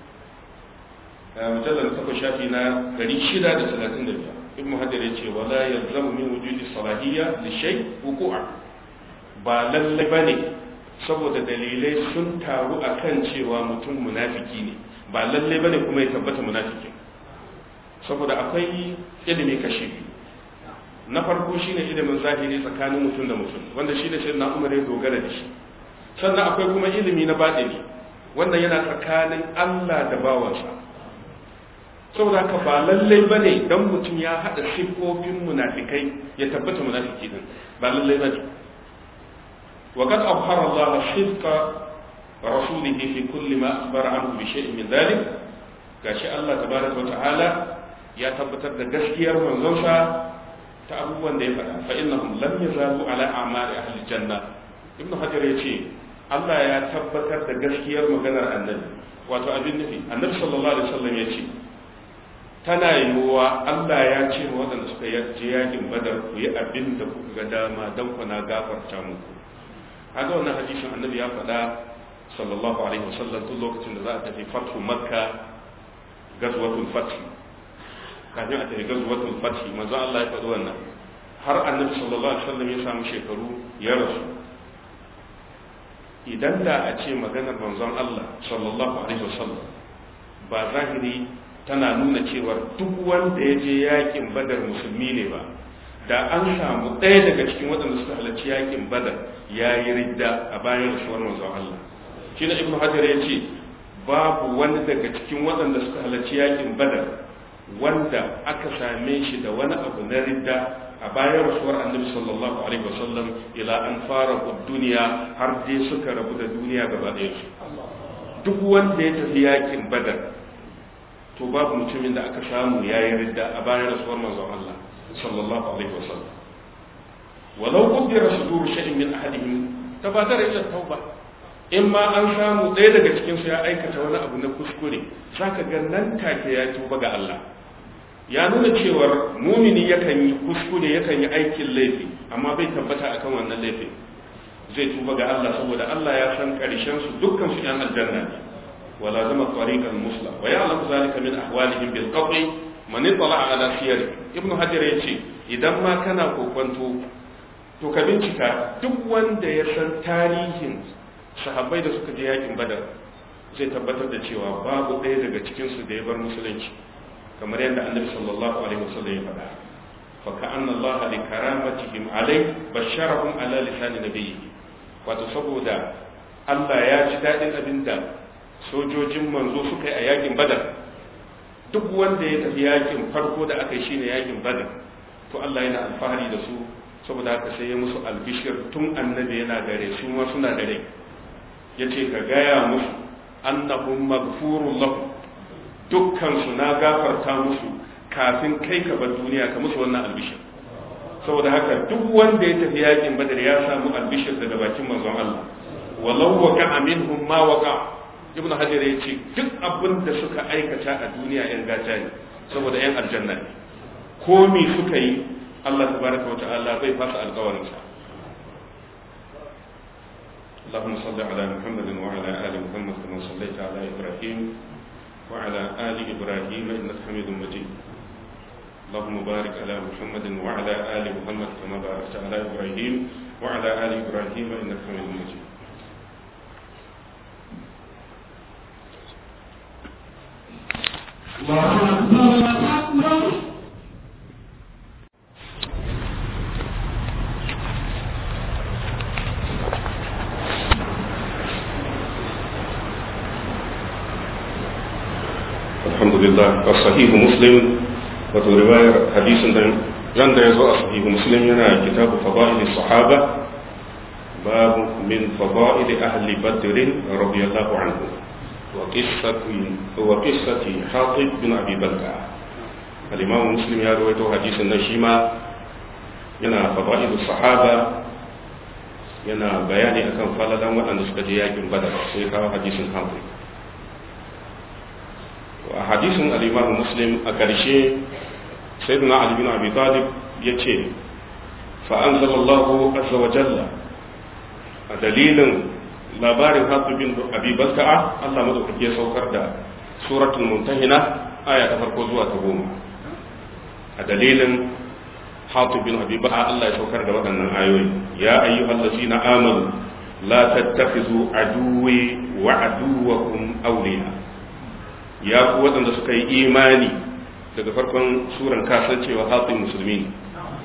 mujallar takwas shafi na 635 ibn hajar ya ce wala yalzamu min wujudi salahiyya li shay wuqu'a ba lalle bane saboda dalilai sun taru akan cewa mutum munafiki ne ba lalle bane kuma ya tabbata munafiki saboda akwai ilimi kashi na farko shine ilimin zahiri tsakanin mutum da mutum wanda shi da shirin na umar ya dogara da shi sannan akwai kuma ilimi na baɗini wanda yana tsakanin Allah da bawansa saboda haka ba lallai ba ne don mutum ya haɗa siffofin munafikai ya tabbata munafiki din ba lallai ba ne وقد أظهر الله صدق رسوله في كل ما أخبر عنه بشيء من ذلك gashi Allah tabaraka wata'ala ya tabbatar da gaskiyar manzonsa ta abubuwan da ya faɗa fa innahum lam yazalu ala a'mali ahli janna ibn hajar yace Allah ya tabbatar da gaskiyar maganar annabi wato abin nufi annabi sallallahu alaihi wasallam yace tana yiwuwa Allah ya ce wa waɗanda suka je yakin badar ku yi abin da kuka ga dama don ku na gafarta muku haka wannan hadisin annabi ya faɗa sallallahu alaihi wasallam tun lokacin da za a tafi fatu makka gazwatul fath kafin a tafi gazwatul fath manzo Allah ya faɗi wannan har annabi sallallahu alaihi wasallam ya samu shekaru ya rasu idan da a ce maganar manzon Allah sallallahu alaihi wasallam ba zahiri tana nuna cewa duk wanda ya je yakin badar musulmi ne ba da an samu ɗaya daga cikin waɗanda suka halarci yakin badar ya yi ridda a bayan rasuwar manzon Allah shi na ibnu hajar ya ce babu wani daga cikin waɗanda suka halarci yakin badar wanda aka same shi da wani abu na ridda a bayan rasuwar annabi sallallahu alaihi wasallam ila an fara duniya har dai suka rabu da duniya gaba ɗaya su duk wanda ya tafi yakin badar to babu mutumin da aka samu ya yi ridda a bayan rasuwar manzon Allah sallallahu alaihi wasallam walau qaddara sudur shay'in min ahadihim tabadara ila tauba in ma an samu ɗaya daga cikin su ya aikata wani abu na kuskure zaka ga nan take ya tuba ga Allah ya nuna cewar mumini yakan yi kuskure yakan yi aikin laifi amma bai tabbata akan wannan laifin zai tuba ga Allah saboda Allah ya san karshen su dukkan su yan aljanna ne wala zama tariqal musla wa ya'lamu zalika min ahwalihim bil qat'i man ittala ala siyar ibn hajar yace idan ma kana kokwanto to ka bincika duk wanda ya san tarihin sahabbai da suka je yakin badar zai tabbatar da cewa babu ɗaya daga cikin su da ya bar musulunci kamar yadda annabi sallallahu alaihi wasallam ya faɗa fa ka'anna Allah li karamatihim alai basharahum ala lisan nabiyyi wato saboda Allah ya ji dadin abinda sojojin manzo suka yi a yakin badar duk wanda ya tafi yakin farko da aka yi shine yakin badar to Allah yana alfahari da su saboda haka sai ya musu albishir tun annabi yana gare su ma suna gare yace ka gaya musu annahum maghfurun lahum dukkan su na gafarta musu kafin kai ka bar duniya ka musu wannan albishir saboda haka duk wanda ya tafi yakin badar ya samu albishir daga bakin manzon Allah walau waka minhum ma waka ibn hajar ya ce duk abin da suka aikata a duniya yan gata ne saboda yan aljanna ne ko me suka yi Allah tabaraka wa ta'ala bai fasa alƙawarin sa اللهم صل على محمد وعلى آل محمد كما صليت على إبراهيم وعلى آل إبراهيم إنك حميد مجيد اللهم بارك على محمد وعلى آل محمد كما باركت على إبراهيم وعلى آل إبراهيم إنك حميد مجيد الله أكبر الله أكبر الحمد لله الصحيح مسلم wato riwayar hadisin da ran da ya zo a sahihu muslim yana kitabu fadail sahaba babu min fadail ahli badr radiyallahu anhu wa qissati wa qissati hatib bin abi balqa al-imam muslim ya rawaito hadisin nan shi ma yana fadail sahaba yana bayani akan falalan waɗanda suka je yakin badar sai kawo hadisin hatib a hadisin al-imam muslim a ƙarshe sayyidina ali bin abi talib yace fa anzalallahu azza wa jalla a dalilin labarin hatib bin abi balta'a Allah madaukake ya saukar da suratul mumtahina aya ta farko zuwa ta goma a dalilin hatib bin abi balta'a Allah ya saukar da waɗannan ayoyi ya ayyuhallazina amanu la tattakhizu aduwwi wa aduwwakum awliya ya ku waɗanda suka yi imani daga farkon suran kasancewa hatsin musulmi ne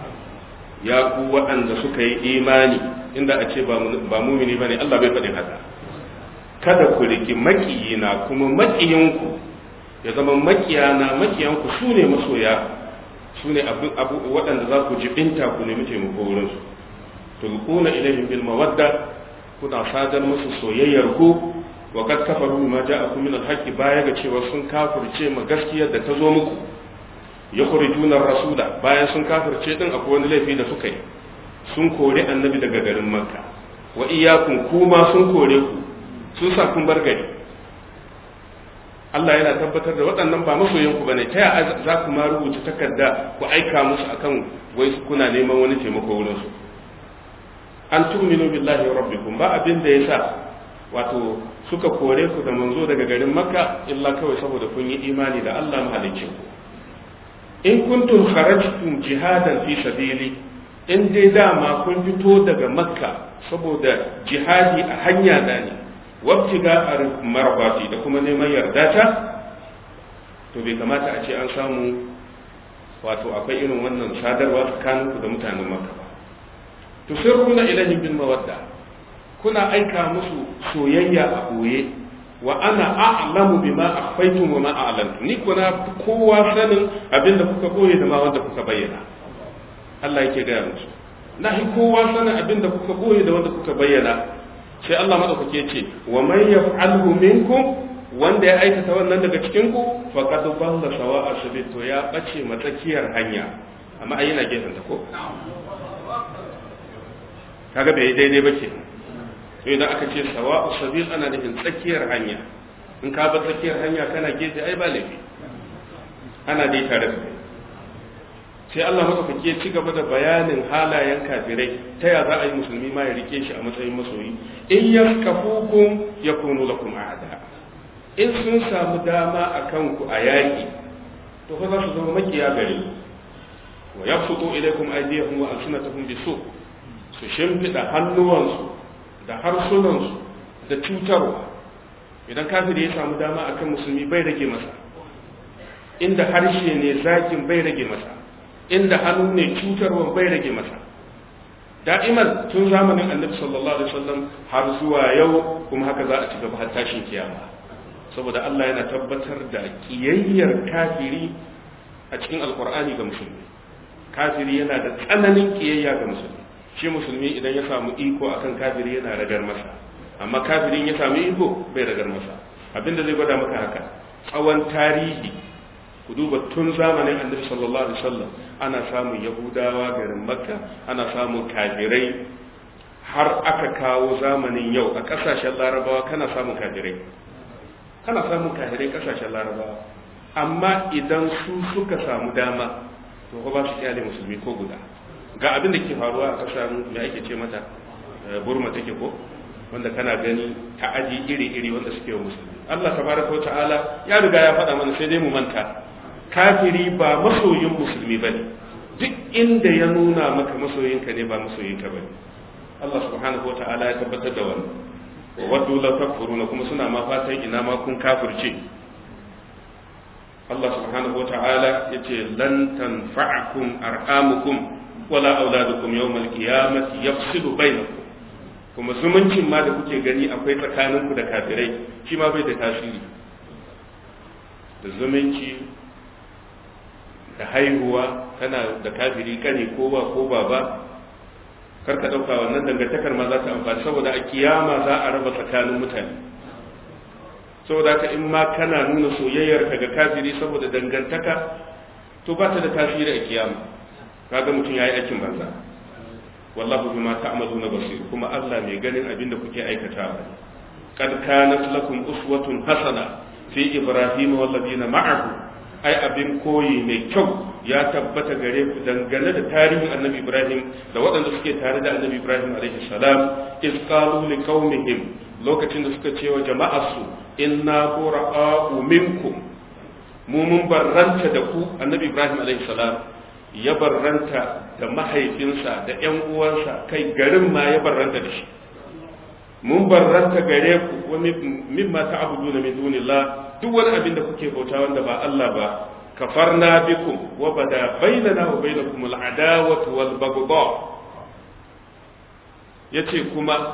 ya ku waɗanda suka yi imani inda a ce ba mumini ba ne Allah bai faɗin haka kada ku riki makiyina kuma makiyanku ya zama makiyana makiyanku su ne masoya su ne waɗanda za ku jibinta ku nemi taimako wurinsu tulquna ilaihim bil mawadda kuna sadar musu soyayyar ku wa kad kafaru bima ja'akum min al-haqq baya ga cewa sun kafirce ma gaskiyar da ta zo muku yukhrijuna ar-rasula bayan sun kafirce din akwai wani laifi da suka yi sun kore annabi daga garin makka wa iyyakum kuma sun kore ku sun sa kun bar gari Allah yana tabbatar da waɗannan ba masoyan ku bane ta za ku ma rubuta takarda ku aika musu akan wai kuna neman wani taimako wurin su an tu'minu billahi rabbikum ba abin da yasa wato suka kore ku da manzo daga garin makka illa kawai saboda kun yi imani da Allah mahalicci ku in kuntum kharajtum jihadan fi sabili in dai dama kun fito daga makka saboda jihadi a hanya da ne wabtiga marbati da kuma neman yarda ta to bai kamata a ce an samu wato akwai irin wannan sadarwa tsakaninku da mutanen makka ba tusirruna ilahi bil mawadda kuna aika musu soyayya a ɓoye wa ana a'lamu bima akhfaytum wa ma a'lantum ni kuna kowa sanin abinda kuka ɓoye da ma wanda kuka bayyana Allah yake gaya musu na hi kowa sanin abinda kuka ɓoye da wanda kuka bayyana sai Allah madaukake ya ce wa man yaf'alhu minkum wanda ya aikata wannan daga cikin ku faqad dalla sawa'a sabil to ya bace matsakiyar hanya amma ai yana gefen ta ko kaga bai daidai ba kenan sai idan aka ce sawa'u sabil ana nufin tsakiyar hanya in ka bar tsakiyar hanya kana gefe ai ba laifi ana dai tare da kai sai Allah madaukaki ya ci gaba da bayanin halayen kafirai ta ya za a yi musulmi ma ya rike shi a matsayin masoyi in yaskafukum yakunu lakum a'da in sun samu dama akan ku a yaki to fa za su zama makiya gare wa yabsutu ilaykum aydiyahum wa alsinatahum bisu su shimfida hannuwansu da harsunansu da cutarwa idan kafiri ya samu dama akan musulmi bai rage masa inda harshe ne zakin bai rage masa inda hannu ne cutarwa bai rage masa da'iman tun zamanin annabi sallallahu alaihi wasallam har zuwa yau kuma haka za a ci gaba har tashin kiyama saboda Allah yana tabbatar da kiyayyar kafiri a cikin alkur'ani ga musulmi kafiri yana da tsananin kiyayya ga musulmi shi musulmi idan ya samu iko akan kafiri yana ragar masa amma kafirin ya samu iko bai ragar masa abinda zai gwada maka haka tsawon tarihi ku duba tun zamanin annabi sallallahu alaihi wasallam ana samun yahudawa garin makka ana samun kafirai har aka kawo zamanin yau a kasashen larabawa kana samun kafirai kana samun kafirai kasashen larabawa amma idan su suka samu dama to ba su kyale musulmi ko guda ga abin da ke faruwa a kasar da ake ce mata burma take ko wanda kana gani ta'adi iri-iri wanda suke wa musulmi Allah tabaraka wa ta'ala ya riga ya faɗa mana sai dai mu manta kafiri ba masoyin musulmi bane duk inda ya nuna maka masoyinka ne ba masoyinka bane Allah subhanahu wa ta'ala ya tabbatar da wannan wa waddu la takfuruna kuma suna ma fatan ina ma kun kafirce Allah subhanahu wa ta'ala yace lan tanfa'akum arhamukum wala auladukum yawmal qiyamati yafsilu bainakum kuma zumuncin ma da kuke gani akwai tsakaninku da kafirai shi ma bai da tasiri da zumunci da haihuwa kana da kafiri kane ko ba ko baba kar ka dauka wannan dangantakar ma za ta amfani saboda a kiyama za a raba tsakanin mutane saboda ka in ma kana nuna soyayyar ka ga kafiri saboda dangantaka to ba ta da tasiri a kiyama kaga mutum yayi aikin banza wallahu bima ta'maluna basir kuma Allah mai ganin abin da kuke aikatawa kad kanat lakum uswatun hasana fi ibrahim wal ladina ma'ahu ai abin koyi mai kyau ya tabbata gare ku dangane da tarihin annabi ibrahim da waɗanda suke tare da annabi ibrahim alaihi salam iz qalu liqaumihim lokacin da suka ce wa jama'arsu inna bura'u minkum mu mun barranta da ku annabi ibrahim alaihi salam ya barranta da mahaifinsa da ƴan uwansa kai garin ma ya barranta da shi mun barranta gare ku wa mimma ta'buduna min dunillah duk wani abin da kuke bauta wanda ba Allah ba kafarna bikum wa bada bainana wa bainakum al'adawatu wal baghdha yace kuma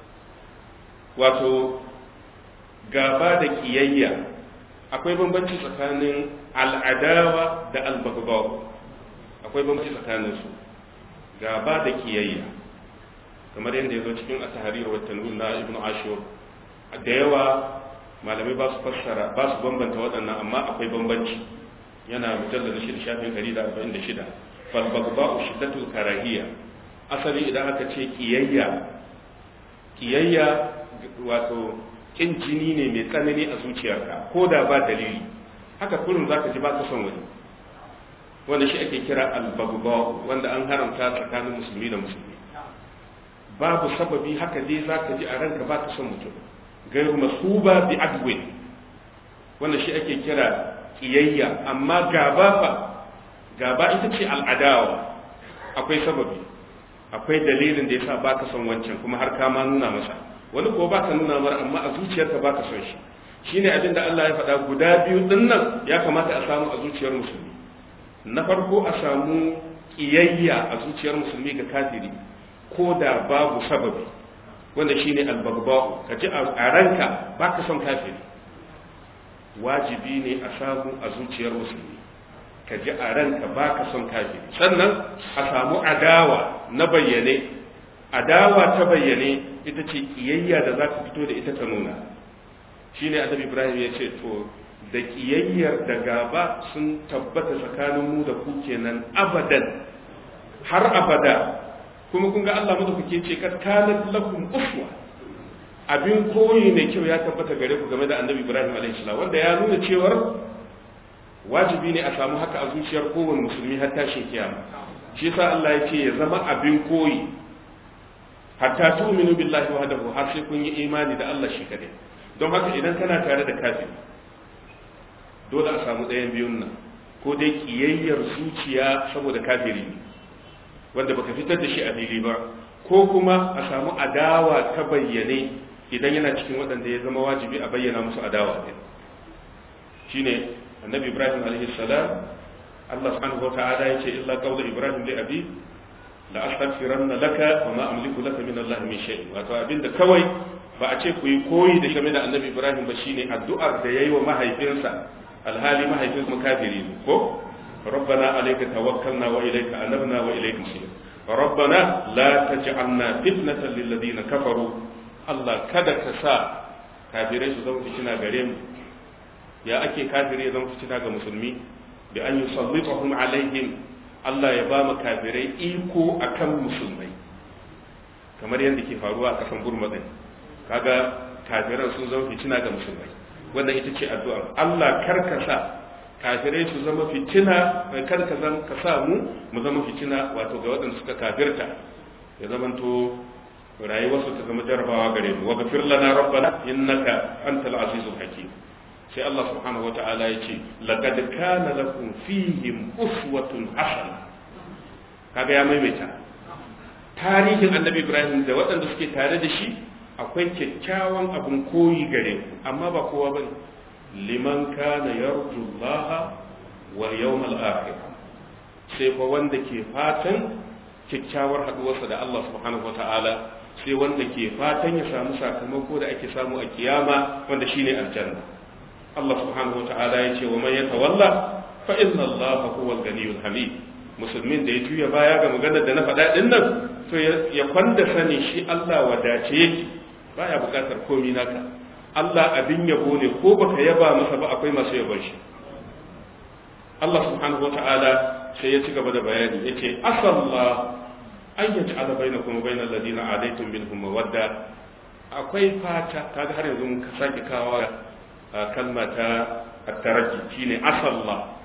wato gaba da kiyayya akwai bambanci tsakanin al'adawa da al-baghdha akwai bambanci tsakanin su gaba da kiyayya kamar yadda ya zo cikin at-tahrir wa tanwir na ibnu ashur da yawa malamai ba su fassara ba su bambanta waɗannan amma akwai bambanci yana mujallar shi shafin 146 fal bagba'u shiddatul karahiyya asali idan aka ce kiyayya kiyayya wato kin jini ne mai tsanani a zuciyarka ko da ba dalili haka kullum zaka ji baka son wani wanda shi ake kira al-bagba'u wanda an haramta tsakanin musulmi da musulmi babu sababi haka dai zaka ji a ranka baka son mutum gairu masuba bi adwin wanda shi ake kira kiyayya amma gaba fa gaba ita ce al'adawa akwai sababi akwai dalilin da yasa baka son wancan kuma har ka ma nuna masa wani ko baka nuna mar amma a zuciyarka baka son shi shine abin da Allah ya faɗa guda biyu din nan ya kamata a samu a zuciyar musulmi na farko a samu kiyayya a zuciyar musulmi ga kafiri ko da babu sababi wanda shine albagba'u ka ji a ranka baka son kafiri wajibi ne a samu a zuciyar musulmi ka ji a ranka baka son kafiri sannan a samu adawa na bayyane adawa ta bayyane ita ce kiyayya da za ka fito da ita ta nuna shine annabi ibrahim ya ce to da kiyayyar da gaba sun tabbata tsakanin mu da ku kenan abadan har abada kuma kun ga Allah madaukake ce kad kanat lakum uswa abin koyi mai kyau ya tabbata gare ku game da annabi Ibrahim alaihi salam wanda ya nuna cewar wajibi ne a samu haka a zuciyar kowane musulmi har tashin kiyama shi yasa Allah ya ce ya zama abin koyi hatta tu'minu billahi wahdahu har sai kun yi imani da Allah shi kadai don haka idan kana tare da kafiri dole a samu ɗayan biyun nan ko dai kiyayyar zuciya saboda kafiri ne wanda baka fitar da shi a fili ba ko kuma a samu adawa ta bayyane idan yana cikin waɗanda ya zama wajibi a bayyana musu adawa ɗin shine annabi ibrahim alaihi salam Allah subhanahu wata'ala yace illa qawla ibrahim li abi la astaghfiranna laka wa ma amliku laka min Allah min shay'in wato abinda kawai ba a ce ku yi koyi da game da annabi ibrahim ba shine addu'ar da yayi wa mahaifinsa alhali mahaifinsa makafiri ne ko ربنا عليك توكلنا وإليك أنبنا وإليك المصير ربنا لا تجعلنا فتنة للذين كفروا الله كذا كسا كافرين سوزن فتنة غريم يا أكي كافرين زن فتنة مسلمي بأن يسلطهم عليهم الله يبام كافرين إيكو أكم مسلمي kamar yadda ke faruwa a kasan gurmadin kaga kafiran sun zama fitina ga musulmai wannan ita ce addu'a Allah karkasa kafirai su zama fitina kar ka zan ka sa mu mu zama fitina wato ga waɗanda suka kafirta ya zamanto rayuwarsu ta zama jarabawa gare mu wa gafir lana rabbana innaka antal azizul hakim sai Allah subhanahu wata'ala ya ce laqad kana lakum fihim uswatun hasana kaga ya maimaita tarihin annabi Ibrahim da waɗanda suke tare da shi akwai kyakkyawan abun koyi gare ku amma ba kowa bane liman kana yarju Allah wal yawmal akhir sai fa wanda ke fatan kyakkyawar haduwarsa da Allah subhanahu wataala sai wanda ke fatan ya samu sakamako da ake samu a kiyama wanda shine aljanna Allah subhanahu wataala ya ce wa man yatawalla fa inna Allah huwal ganiyul hamid musulmin da ya juya baya ga maganar da na faɗa din nan to ya kwanda sani shi Allah wadace yake baya bukatar komi naka Allah abin yabo ne ko baka yaba masa ba akwai masu yabon shi Allah subhanahu wata'ala sai ya ci gaba da bayani yace asalla an yaj'ala bainakum wa bainal ladina adaitum minhum mawadda akwai fata kaga har yanzu mun sake kawo kalma ta at-taraki shine asalla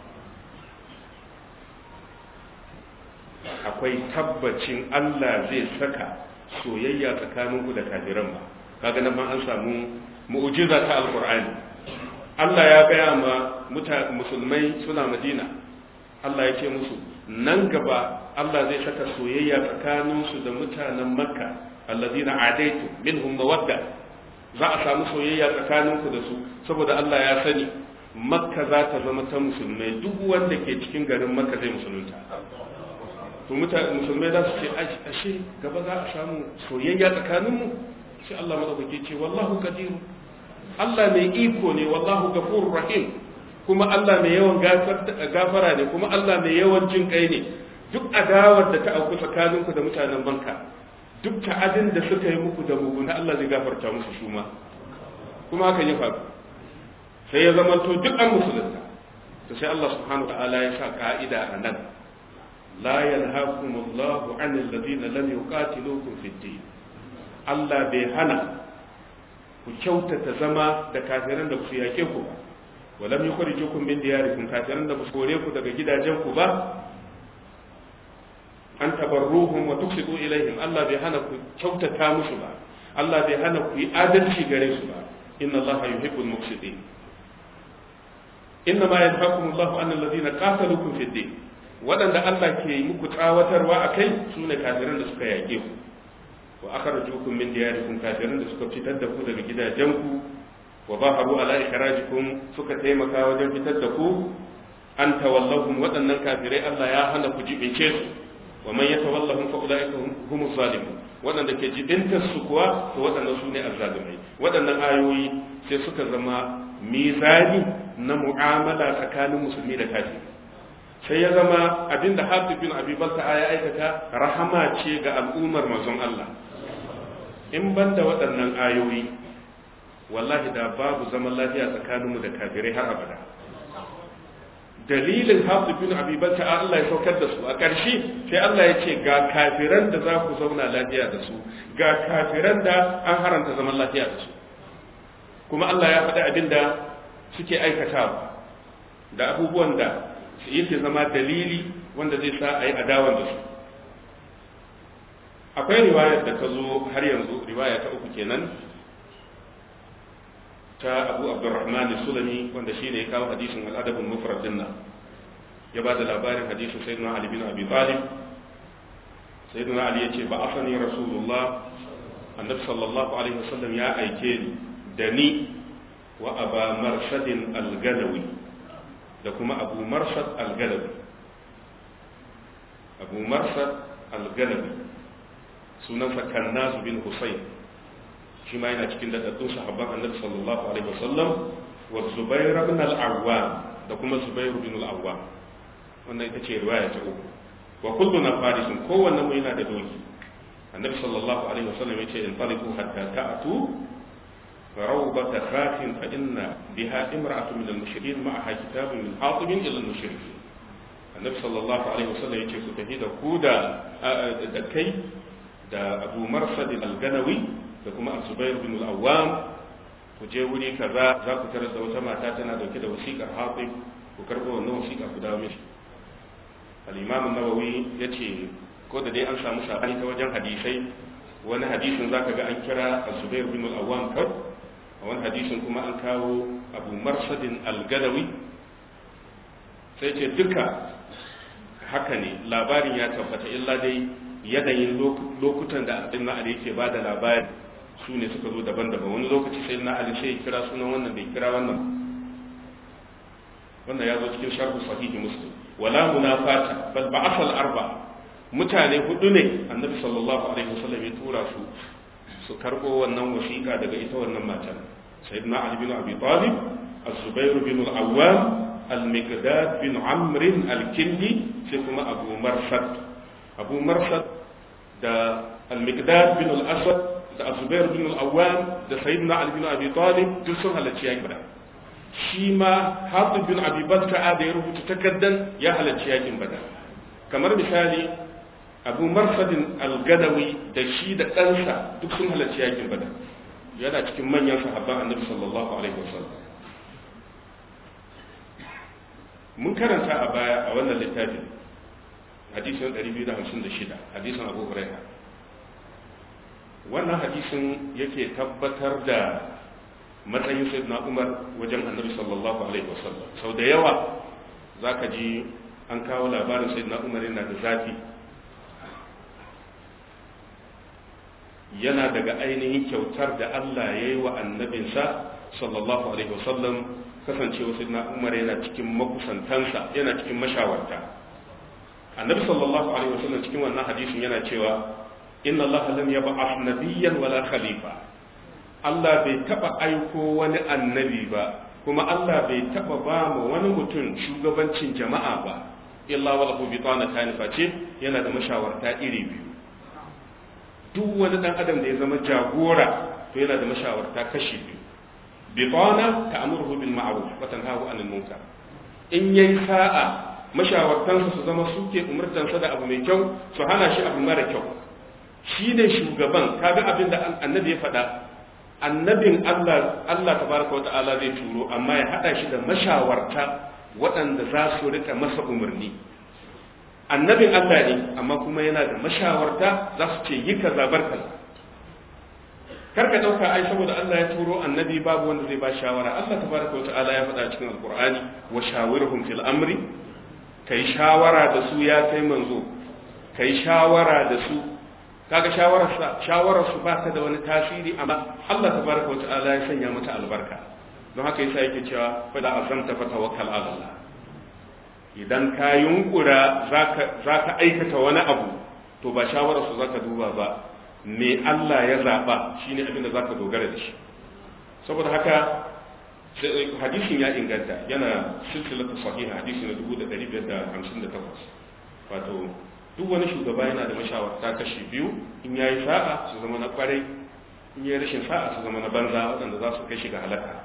akwai tabbacin Allah zai saka soyayya tsakaninku da kafiran ba kaga nan ma an samu mu'jiza ta alqur'ani Allah ya gaya ma musulmai suna Madina Allah ya ce musu nan gaba Allah zai saka soyayya tsakaninsu da mutanen Makka allazina adaitu minhum mawadda za a samu soyayya tsakaninku da su saboda Allah ya sani Makka za ta zama ta musulmai duk wanda ke cikin garin Makka zai musulunta to musulmai za su ce ashe gaba za a samu soyayya tsakaninmu sai Allah madaukake ce wallahu qadir Allah mai iko ne wallahu ghafurur rahim kuma Allah mai yawan gafara ne kuma Allah mai yawan jin kai ne duk adawar da ta auku tsakaninku da mutanen banka duk ta'adin da suka yi muku da muguna Allah zai gafarta musu su ma kuma haka ya faru sai ya zama to duk an musulunta to sai Allah subhanahu wa ta'ala ya sa ka'ida a nan la yanhaakumullahu 'anil ladina lam yuqatilukum fid din Allah bai hana ku kyautata zama da kafiran da su yake ku ba walam yukhrijukum min diyarikum kafiran da su kore ku daga gidajen ku ba an tabarruhum wa tuqsitu ilaihim Allah bai hana ku kyautata musu ba Allah bai hana ku yi adalci gare su ba inna Allah yuhibbul muqsitin inna ma yanhaakum Allah an alladhina qataluukum fid din waɗanda Allah ke yi muku tsawatarwa akai sune kafiran da suka yake ku wa akhrajukum min diyarikum kafirin da suka fitar da ku daga gidajenku wa baharu ala ikhrajikum suka taimaka wajen fitar da ku an tawallahum waɗannan kafirai Allah ya hana ku jibince su wa man yatawallahum fa ulaika humus zalimun waɗanda ke jibintar su kuwa to waɗannan su ne azzalimai waɗannan ayoyi sai suka zama mizani na mu'amala tsakanin musulmi da kafiri sai ya zama abinda Hatib bin Abi Balta ya aikata rahama ce ga al'ummar manzon Allah in ban da waɗannan ayoyi wallahi da babu zaman lafiya tsakaninmu da kafirai har abada dalilin hafi bin abiban ta Allah ya saukar da su a ƙarshe sai Allah ya ce ga kafiran da za ku zauna lafiya da su ga kafiran da an haranta zaman lafiya da su kuma Allah ya faɗi abin da suke aikatawa da abubuwan da yake zama dalili wanda zai sa a yi adawan da su akwai riwayar da ta zo har yanzu riwaya ta uku kenan ta abu abdurrahman sulami wanda shi ne ya kawo hadisin al'adabin mufrad dinna ya ba da labarin hadisin sayyidina ali bin abi talib sayyidina ali ya ce ba asani rasulullah annabi sallallahu alaihi wasallam ya aike ni da ni wa aba marsadin al-galawi da kuma abu marsad al-galawi abu marsad al-galawi sunansa kannazu bin husayn shi ma yana cikin dadaddun sahabban annabi sallallahu alaihi wasallam wa zubair ibn al-awwam da kuma zubair ibn al-awwam wannan ita ce riwaya ta uku wa kulluna farisun kowanne mu yana da doki annabi sallallahu alaihi wasallam yace in taliqu hatta ta'tu rawbat khatin fa inna biha imra'atu min al-mushrikin ma'aha kitabun min hatibin ila al-mushrikin annabi sallallahu alaihi wasallam yace ku tafi da ku da da kai da abu marsad al-ganawi da kuma zubair bin al-awwam ku je wuri kaza za ku tarar da wata mata tana dauke da wasiƙar hatib ku karɓo wannan wasiƙa ku dawo mishi al-imam an-nawawi yace ko da dai an samu sabani ta wajen hadisai wani hadisin zaka ga an kira zubair bin al-awwam kar a wani hadisin kuma an kawo abu marsad al-ganawi sai ce duka haka ne labarin ya tabbata illa dai yanayin lokutan da abin na ali yake ba da labari su ne suka zo daban-daban wani lokaci sai na ali sai kira sunan wannan bai kira wannan wannan ya zo cikin sharhu sahihi muslim wala munafata bal ba'athal arba mutane hudu ne annabi sallallahu alaihi wasallam ya tura su su karbo wannan wasiƙa daga ita wannan matan sayyidina ali bin abi talib az-zubair bin al-awwam al-miqdad bin amr al-kindi sai kuma abu marsad abu marsad da al-miqdad bin al-asad da azubair bin al-awwam da sayyidina ali bin abi talib duk sun halarci yakin badar shi ma hatib bin abi balta'a da ya rubuta takaddan ya halarci yakin badar kamar misali abu marsadin al-gadawi da shi da ɗansa duk sun halarci yakin badar yana cikin manyan sahabban annabi sallallahu alaihi wasallam mun karanta a baya a wannan littafin hadisin 256 hadisin abu huraira wannan hadisin yake tabbatar da matsayin sayyidina umar wajen annabi sallallahu alaihi wasallam sau da yawa za ka ji an kawo labarin sayyidina umar yana da zafi yana daga ainihin kyautar da allah ya yi wa annabinsa sallallahu alaihi wasallam kasancewa sayyidina umar yana cikin makusantansa yana cikin mashawarta annabi sallallahu alaihi wasallam cikin wannan hadisin yana cewa inna Allah lam yab'ath nabiyyan wala khalifa Allah bai taba aiko wani annabi ba kuma Allah bai taba ba mu wani mutum shugabancin jama'a ba illa wala hu bitana tani face yana da mashawarta iri biyu duk wani dan adam da ya zama jagora to yana da mashawarta kashi biyu bitana ta'muruhu bil ma'ruf wa tanhahu 'anil munkar in yayi sa'a mashawartansa su zama suke umurtansa da abu mai kyau su hana shi abu mara kyau shi ne shugaban kaga abin da annabi ya faɗa annabin Allah Allah tabaraka wa ta'ala zai turo amma ya hada shi da mashawarta waɗanda za su rika masa umarni annabin Allah ne amma kuma yana da mashawarta za su ce yi kaza bar kaza karka dauka ai saboda Allah ya turo annabi babu wanda zai ba shawara Allah tabaraka wa ta'ala ya faɗa cikin alqur'ani wa shawirhum fil amri kai shawara da su ya kai manzo kai shawara da su kaga shawararsa shawararsu ba ta da wani tasiri amma Allah tabaraka wa ta'ala ya sanya mata albarka don haka yasa yake cewa fa da azamta fa tawakkal ala Allah idan ka yunkura zaka zaka aikata wani abu to ba shawararsu zaka duba ba me Allah ya zaba shine abin da zaka dogara da shi saboda haka hadisin ya inganta yana silsilatu sahiha hadisi na 1558 wato duk wani shugaba yana da mashawarta kashi biyu in yayi sa'a su zama na kwarai in yayi rashin sa'a su zama na banza waɗanda za su kai shi ga halaka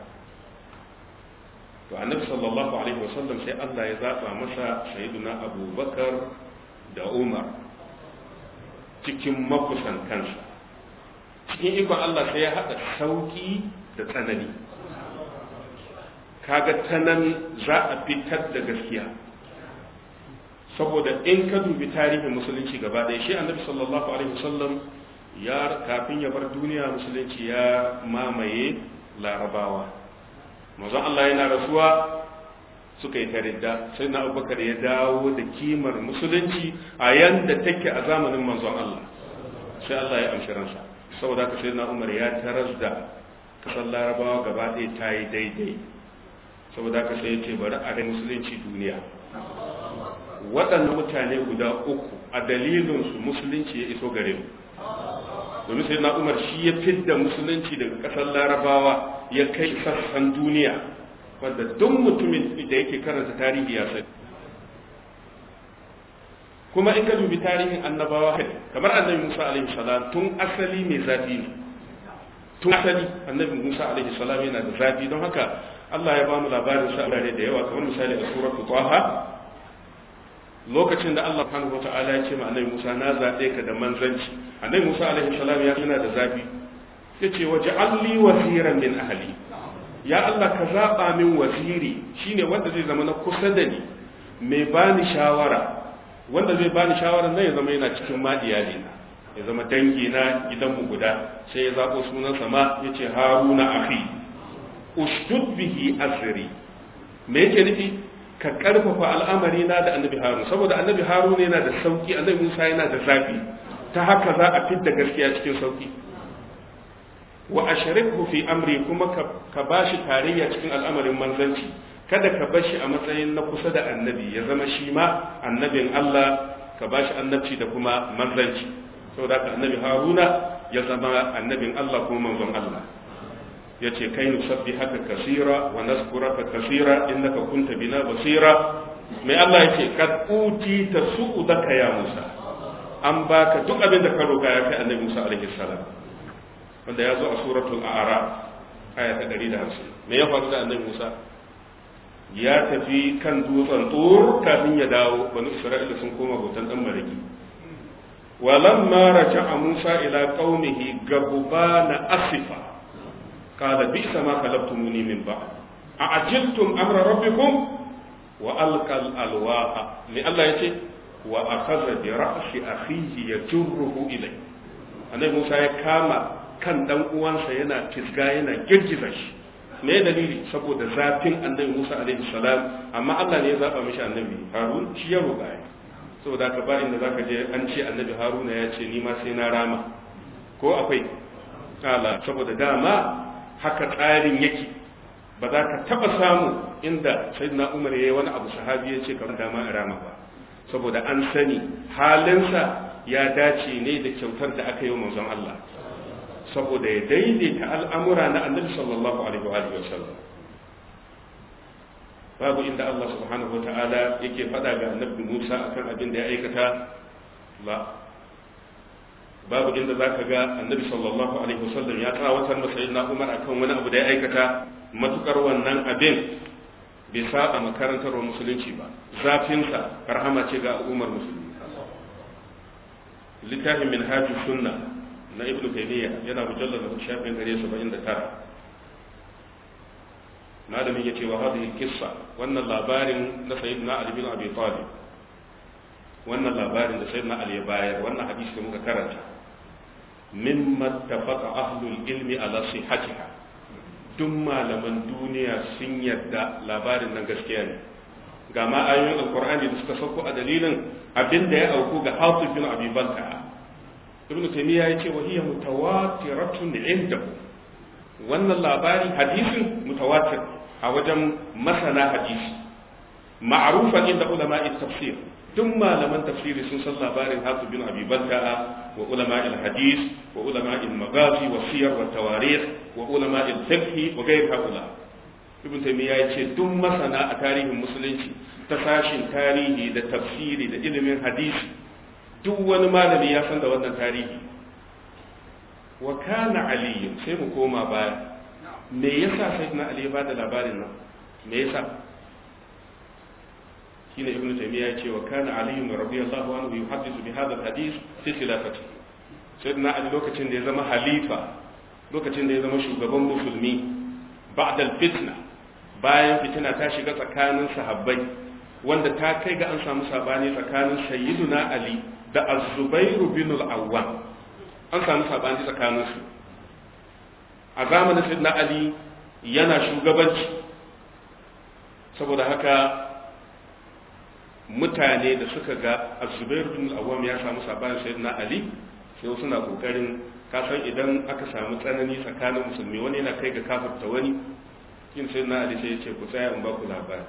to annabi sallallahu alaihi wasallam sai Allah ya zaba masa sayyiduna abubakar da umar cikin makusan kansa cikin ikon Allah sai ya haɗa sauki da tsanani kaga ta nan za a fitar da gaskiya saboda in ka dubi tarihin musulunci gaba ɗaya shi annabi sallallahu alaihi wasallam ya kafin ya bar duniya musulunci ya mamaye larabawa manzon Allah yana rasuwa suka yi taridda sai na abubakar ya dawo da kimar musulunci a yanda take a zamanin manzon Allah sai Allah ya amshi ransa saboda ka sai na umar ya taras da kasar larabawa gaba ɗaya ta yi daidai saboda ka sai ya ce bari a rai musulunci duniya waɗannan mutane guda uku a dalilinsu musulunci ya iso gare mu domin sai na umar shi ya fidda musulunci daga ƙasar larabawa ya kai sassan duniya wanda duk mutumin da yake karanta tarihi ya sani kuma in ka dubi tarihin annabawa kamar annabi musa alaihi salam tun asali mai zafi ne tun asali annabi musa alaihi salam yana da zafi don haka Allah ya ba mu labarin sa da yawa kamar misali a suratul taha lokacin da Allah subhanahu wata'ala ya ce ma annabi Musa na zaɓe ka da manzanci annabi Musa alaihi salam ya yana da zafi yace waje alli waziran min ahli ya Allah ka zaba min waziri shine wanda zai zama na kusa da ni mai bani shawara wanda zai bani shawara nan ya zama yana cikin madiyali na ya zama dangi na gidanmu guda sai ya zabo sunan sama yace haruna akhi ustud bihi azri me yake nufi ka karfafa al'amari na da annabi harun saboda annabi harun yana da sauki annabi musa yana da zafi ta haka za a fidda gaskiya cikin sauki wa ashrikhu fi amri kuma ka bashi tarayya cikin al'amarin manzanci kada ka bashi a matsayin na kusa da annabi ya zama shi ma annabin Allah ka bashi annabci da kuma manzanci saboda ka annabi haruna ya zama annabin Allah kuma manzon Allah yace kai nusabbi haka kasira wa nazkuraka kasira innaka kunta bina basira mai Allah yace kad uti tasudaka ya Musa an baka duk abin da ka roka ya kai annabi Musa alaihi salam wanda ya zo a suratul a'raf aya ta 150 me ya faru da annabi Musa ya tafi kan dutsen tur kafin ya dawo bani Isra'ila sun koma bautan dan maraki ولما رجع موسى إلى قومه غضبان أسفا قال بئس ما خلفتموني من بعد أعجلتم أمر ربكم وألقى الألواح لألا يتي وأخذ برأس أخيه يجره إليه أنا موسى كاما kan dan uwansa yana kisga yana girgiza shi me dalili saboda zafin annabi Musa alaihi salam amma Allah ne ya zaba mishi annabi Harun shi ya roƙa ya saboda ka ba inda zaka je an ce annabi Haruna ya ce ni ma sai na rama ko akwai kala saboda dama haka tsarin yake ba za ka taba samu inda sayyidina umar yayi wani abu sahabi ya ce kamar dama rama ba saboda an sani halinsa ya dace ne da kyautar da aka yi wa manzon Allah saboda ya daidaita al'amura na annabi sallallahu alaihi wa alihi wasallam babu inda Allah subhanahu wata'ala yake faɗa ga annabi Musa akan abin da ya aikata la babu inda za ka ga annabi sallallahu alaihi wasallam ya tsawatar masa sayyidina Umar akan wani abu da ya aikata matukar wannan abin bai saba makarantar musulunci ba zafinsa rahama ce ga al'ummar musulmi littafin minhajus sunna na ibnu taymiya yana mujallal da shafin 179 malamin yace wa hadhihi kissa wannan labarin na sayyidina ali bin abi talib wannan labarin da sayyidina ali ya bayar wannan hadisi da muka karanta mimma tafaqa ahlul ilmi ala sihhatiha duk malaman duniya sun yarda labarin nan gaskiya ne ga ma ayoyin alqur'ani da suka sauko a dalilin abin da ya auku ga hatib bin abi balta ibnu taymiya yace wa hiya mutawatiratun indahu wannan labari hadisin mutawatir a wajen masana hadisi ma'rufan inda ulama'i tafsir duk malaman tafsiri sun san labarin Hatib bin Abi Balta'a wa ulama al-hadis wa ulama al-maghazi wa siyar wa tawarikh wa ulama al-fiqh wa ghayr haula Ibn Taymiyyah yace duk masana a tarihin musulunci ta sashin tarihi da tafsiri da ilimin hadisi duk wani malami ya san da wannan tarihi wa kana Ali sai mu koma baya me yasa sayyidina Ali ya bada labarin nan me yasa shine ibn taymiya yace wa kana ali radiyallahu anhu yuhaddithu bi hadha alhadith fi khilafati sayyidina ali lokacin da ya zama halifa lokacin da ya zama shugaban musulmi ba'da alfitna bayan fitina ta shiga tsakanin sahabbai wanda ta kai ga an samu sabani tsakanin sayyiduna ali da az-zubairu bin al-awwam an samu sabani tsakanin su a zamanin sayyidina ali yana shugabanci saboda haka mutane da suka ga az-zubairu bin al-awwam ya samu sabani sayyidina ali sai suna kokarin kasan idan aka samu tsanani tsakanin musulmi wani yana kai ga kafarta wani yin sai na ali sai ya ce ku tsaya in ba ku labari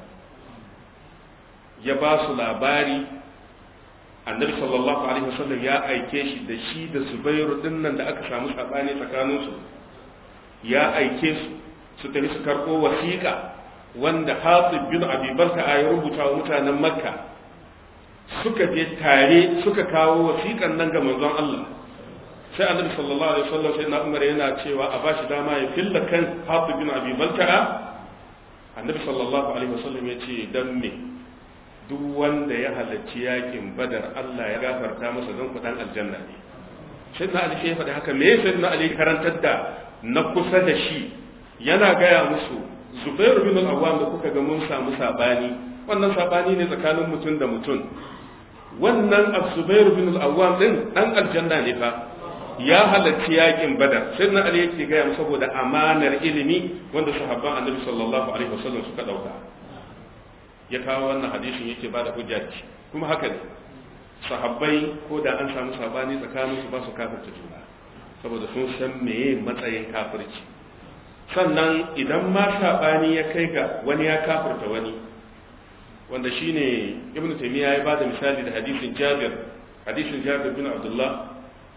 ya ba su labari annabi sallallahu alaihi wasallam ya aike shi da shi da zubairu dinnan da aka samu sabani tsakanin su ya aike su su tafi su karɓo wasiƙa wanda hatib bin abi balta ya rubuta wa mutanen makka suka je tare suka kawo wasiƙan nan ga manzon Allah sai annabi sallallahu alaihi wasallam sai na umar yana cewa a bashi dama ya filla kan hatib bin abi balta'a annabi sallallahu alaihi wasallam ya ce dan me duk wanda ya halarci yakin badar Allah ya gafarta masa don kudan aljanna ne sai na ali sai ya faɗi haka me sai na ali karantar da na kusa da shi yana gaya musu zubairu bin al-awwam da kuka ga mun samu sabani wannan sabani ne tsakanin mutum da mutum wannan az-zubairu bin al-awwam din dan aljanna ne fa ya halarci yakin badar sai na ali yake gaya saboda amanar ilimi wanda sahabban annabi sallallahu alaihi wasallam suka dauka ya kawo wannan hadisin yake bada hujja kuma haka ne sahabbai ko da an samu sabani tsakanin su ba su kafirta juna saboda sun san meye matsayin kafirci sannan idan ma sabani ya kai ga wani ya kafirta wani wanda shine ibnu taymiya ya bada misali da hadisin jabir hadisin jabir bin abdullah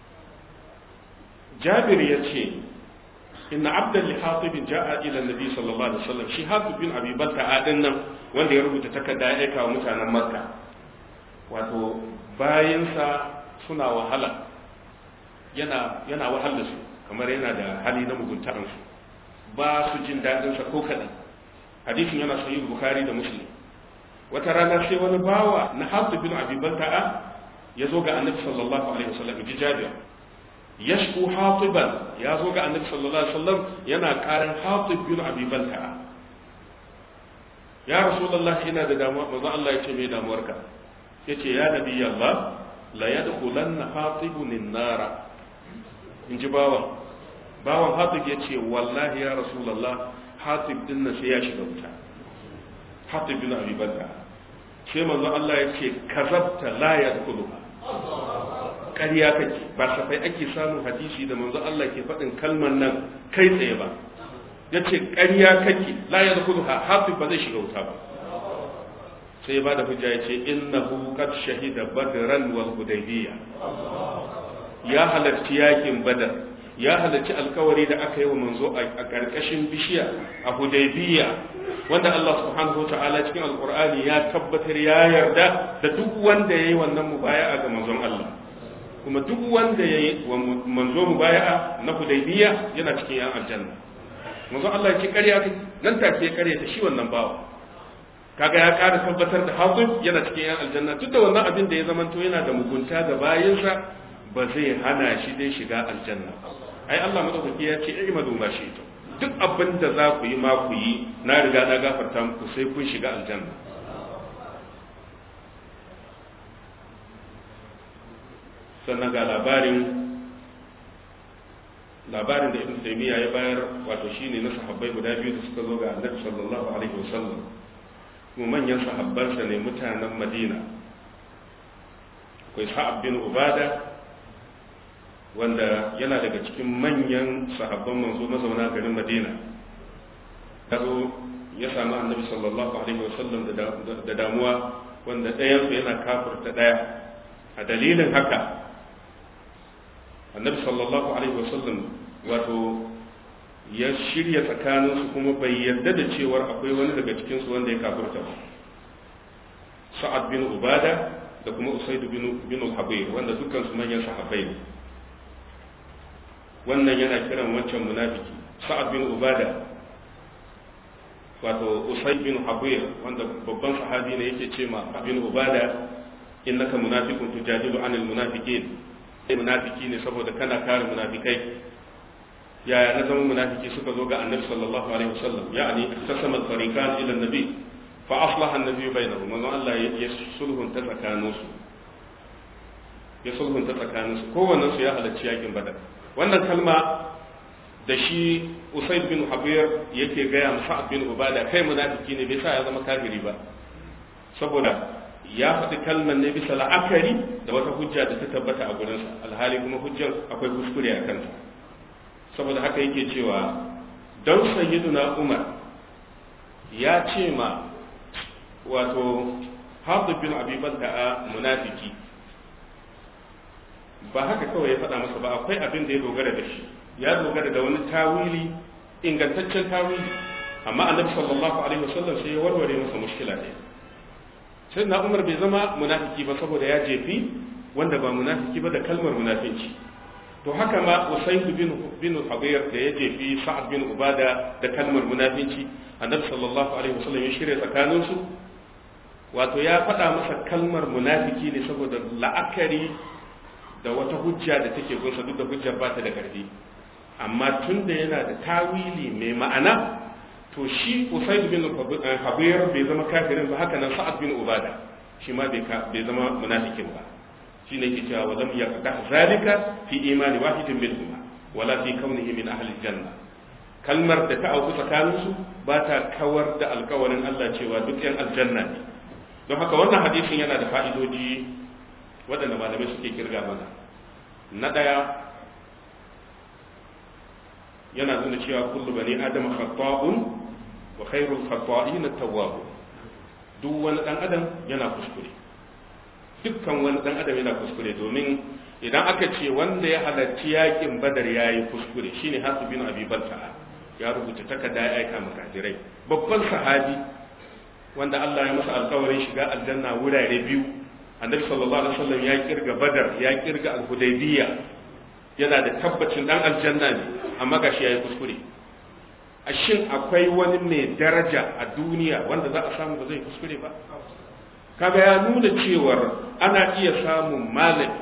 jabir ya ce inna abdan li hatibin ja'a ila nabi sallallahu alaihi wasallam shi hatib bin abi balta adin nan wanda ya rubuta takarda ya aika wa mutanen makka wato bayansa suna wahala yana yana wahala su kamar yana da hali na muguntaran su ba su jin dadin sa ko kadan hadisin yana sahih bukhari da muslim wata rana sai wani bawa na hatib bin abi balta ya zo ga annabi sallallahu alaihi wasallam ji jabir yashku hatiban ya zo ga annabi sallallahu alaihi wasallam yana karin hatib bin abi balta ya rasulullah ina da damuwa manzo Allah ya ce me damuwarka yace ya nabi Allah la yadkhulanna hatibun an-nara in ji bawan bawan hatib yace wallahi ya rasulullah hatib din nan sai ya shiga wuta hatib bin abi balta sai manzo Allah ya ce kazabta la yadkhuluha ƙarya kake ba safai ake samun hadisi da manzo Allah ke faɗin kalmar nan kai tsaye ba ya ce ƙarya kake la ya zakulu ha hafi ba zai shiga wuta ba sai ba da hujja ya ce innahu qad shahida badran wal hudaybiyya ya halarci yakin badar ya halarci alkawari da aka yi wa manzo a ƙarƙashin bishiya a hudaybiyya wanda Allah subhanahu wa ta'ala cikin alqur'ani ya tabbatar ya yarda da duk wanda yayi wannan mubaya'a ga manzon Allah kuma duk wanda ya yi wa manzo mu baya na hudaybiya yana cikin yan aljanna manzo Allah ya ce ƙarya kai nan take ya ƙarya ta shi wannan bawa kaga ya ƙara tabbatar da hazib yana cikin yan aljanna duk da wannan abin da ya zamanto yana da mugunta ga bayinsa ba zai hana shi dai shiga aljanna ai Allah madaukaki ya ce ai madu ma shi duk abin da za ku yi ma ku yi na riga na gafarta muku sai kun shiga aljanna sannan ga labarin labarin da ibn taymiya ya bayar wato shine na sahabbai guda biyu da suka zo ga annabi sallallahu alaihi wasallam kuma manyan sahabbansa ne mutanen madina akwai sa'ab bin ubada wanda yana daga cikin manyan sahabban manzo mazauna garin madina ya zo ya samu annabi sallallahu alaihi wasallam da damuwa wanda ɗayansu yana kafurta ɗaya a dalilin haka annabi sallallahu alaihi wasallam wato ya shirya tsakaninsu kuma bai yarda da cewar akwai wani daga cikinsu wanda ya kafurta ba sa'ad bin ubada da kuma usaid bin bin al-habir wanda dukkan su manyan sahabbai ne wannan yana kiran wancan munafiki sa'ad bin ubada wato usaid bin habir wanda babban sahabi ne yake ce ma bin ubada innaka munafiqun tujadilu anil munafiqin munafiki ne saboda kana kare munafikai yaya na zama munafiki suka zo ga annabi sallallahu alaihi wasallam ya'ani tasama tariqan ila annabi fa aslaha annabi bainahum manzon Allah ya sulhun ta tsakaninsu ya sulhun ta tsakaninsu kowannen su ya halarci yakin badar wannan kalma da shi usaid bin habir yake gaya masa bin ubada kai munafiki ne bai sa ya zama kafiri ba saboda ya faɗi kalmar ne bisa la'akari da wata hujja da ta tabbata a gurinsa alhali kuma hujjar akwai kuskure a kanta saboda haka yake cewa don sayyiduna umar ya ce ma wato haɗu bin abibalta a munafiki ba haka kawai ya faɗa masa ba akwai abin da ya dogara da shi ya dogara da wani tawili ingantaccen tawili amma annabi sallallahu alaihi wasallam sai ya warware masa mushkila ne sai na umar bai zama munafiki ba saboda ya jefi wanda ba munafiki ba da kalmar munafinci to haka ma usayd bin bin habir da ya jefi sa'ad bin ubada da kalmar munafinci annabi sallallahu alaihi wasallam ya shirya tsakanin su wato ya faɗa masa kalmar munafiki ne saboda la'akari da wata hujja da take gunsa duk da hujjar ba ta da ƙarfi amma tun da yana da tawili mai ma'ana to shi usaid bin habir bai zama kafirin ba haka nan sa'ad bin ubada shi ma bai zama munafikin ba shi ne ke cewa walam yaqda zalika fi imani wahidin minhum wala fi kaunihi min ahli janna kalmar da ta auku tsakanin su ba ta kawar da alkawarin Allah cewa duk yan aljanna ne don haka wannan hadisin yana da fa'idoji waɗanda malamai suke kirga mana na ɗaya yana nuna cewa kullu bani adam khata'un wa khairul khata'in at-tawwab duk wani dan adam yana kuskure dukkan wani dan adam yana kuskure domin idan aka ce wanda ya halarci yakin badar yayi kuskure shine hasu bin abi balta'a ya rubuta takarda ya aika maka jirai babban sahabi wanda Allah ya masa alƙawarin shiga aljanna wurare biyu annabi sallallahu alaihi wasallam ya kirga badar ya kirga al-hudaybiyya yana da tabbacin dan aljanna ne amma gashi yayi kuskure a shin akwai wani mai daraja a duniya wanda za a samu ba zai kuskure ba kaga ya nuna cewar ana iya samun malami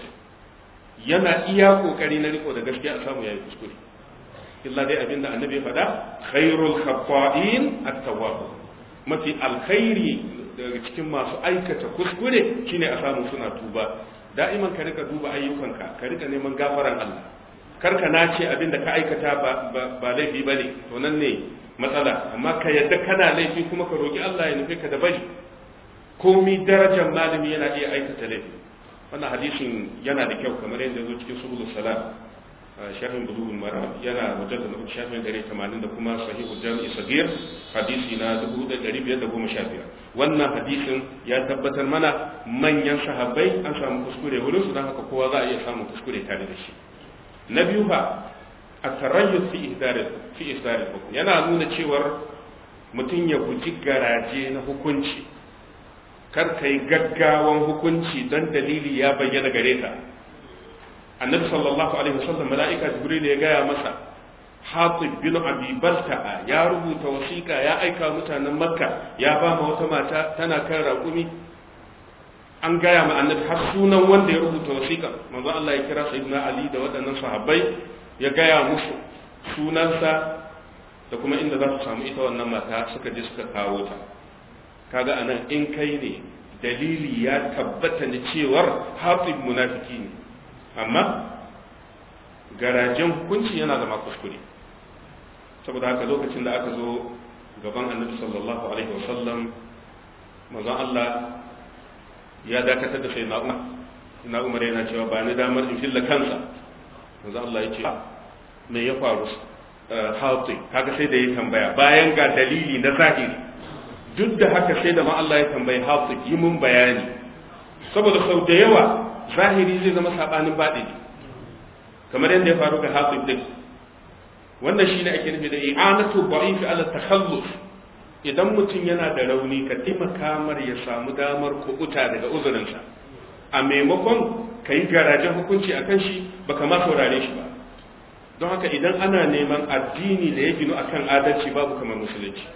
yana iya kokari na riko da gaskiya a samu yayi kuskure illa dai abinda annabi ya faɗa khairul khata'in at-tawwab mafi alkhairi daga cikin masu aikata kuskure shine a samu suna tuba da'iman ka rika duba ayyukanka ka rika neman gafaran Allah kar ka nace abin da ka aikata ba ba laifi bane to nan ne matsala amma ka yadda kana laifi kuma ka roki Allah ya nufe ka da bari komi darajar malami yana iya aikata laifi wannan hadisin yana da kyau kamar yadda zo cikin subulus salam sharhin bulugul maram yana mujallad na shafin 180 da kuma sahihul jami'i sagir hadisi na 1515 wannan hadisin ya tabbatar mana manyan sahabbai an samu kuskure wurin su dan haka kowa za a iya samun kuskure tare da shi na biyu fa at-tarayyus fi ihdar fi ihdar yana nuna cewar mutum ya guji garaje na hukunci kar kai gaggawan hukunci don dalili ya bayyana gare ka annabi sallallahu alaihi wasallam mala'ika jibril ya gaya masa hatib bin abi balta'a ya rubuta wasiƙa ya aika mutanen makka ya ba ma wata mata tana kan raƙumi an gaya ma annabi har sunan wanda ya rubuta wasiƙa manzo Allah ya kira sayyidina ali da waɗannan sahabbai ya gaya musu sunansa da kuma inda za su samu ita wannan mata suka je suka kawo ta kaga anan in kai ne dalili ya tabbata ne cewar hatib munafiki ne amma garajen hukunci yana zama kuskure saboda haka lokacin da aka zo gaban annabi sallallahu alaihi wasallam manzon Allah ya dakatar da sai na'umar ina umar yana cewa ba ni damar in filla kansa manzon Allah ya ce me ya faru hauti kaga sai da ya tambaya bayan ga dalili na zahiri duk da haka sai da ma Allah ya tambayi hauti yi mun bayani saboda sau da yawa zahiri zai zama sabanin baɗini kamar yadda ya faru ga hasib din wannan shine ake nufi da i'anatu da'if ala takhallus idan mutum yana da rauni ka taimaka mar ya samu damar kubuta daga uzurinsa a maimakon ka yi garajen hukunci a kan shi baka ma saurare shi ba don haka idan ana neman addini da ya ginu akan adalci babu kamar musulunci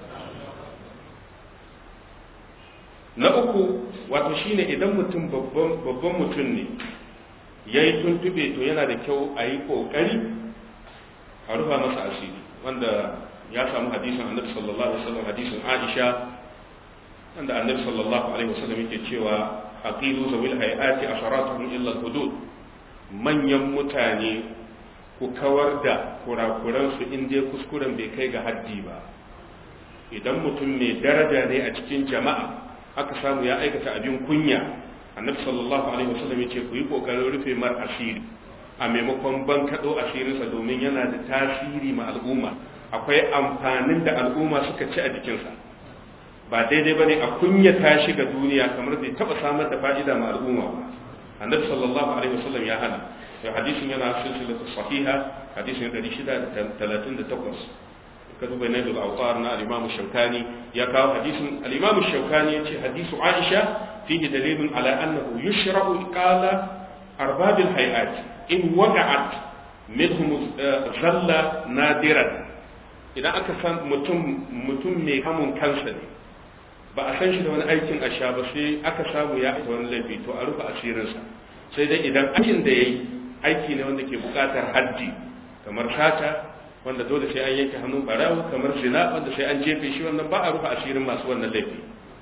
na uku wato shine idan mutum babban mutum ne ya yi tuntube to yana da kyau a yi ƙoƙari a rufa masa asiri wanda ya samu hadisin annabi sallallahu alaihi wasallam hadisin Aisha wanda annabi sallallahu alaihi wasallam yake cewa aqilu zawil hayati asharatuhum illa hudud manyan mutane ku kawar da kurakuran su in dai kuskuren bai kai ga haddi ba idan mutum mai daraja ne a cikin jama'a aka samu ya aikata abin kunya annabi sallallahu alaihi wasallam yace ku yi kokarin rufe mar asiri a maimakon ban kado asirinsa domin yana da tasiri ma al'umma akwai amfanin da al'umma suka ci a jikinsa ba daidai bane a kunyata shi ga duniya kamar bai taba samar da fa'ida ma al'umma ba annabi sallallahu alaihi wasallam ya hana ya hadisin yana silsilatu sahiha hadisin 638 ka duba na da autar na al-imam shaukani ya kawo hadisin al-imam shaukani yace hadisu aisha fihi dalilun ala annahu yushra'u qala arbab al-hayat in waqa'at minhum zalla nadiran idan aka san mutum mutum mai hamun kansa ne ba a san shi da wani aikin asha ba sai aka samu ya aika wani laifi to a rufe asirinsa sai dai idan aikin da yayi aiki ne wanda ke bukatar haddi kamar sata wanda dole sai an yanke hannun barawo kamar zina wanda sai an jefe shi wannan ba a rufe asirin masu wannan laifi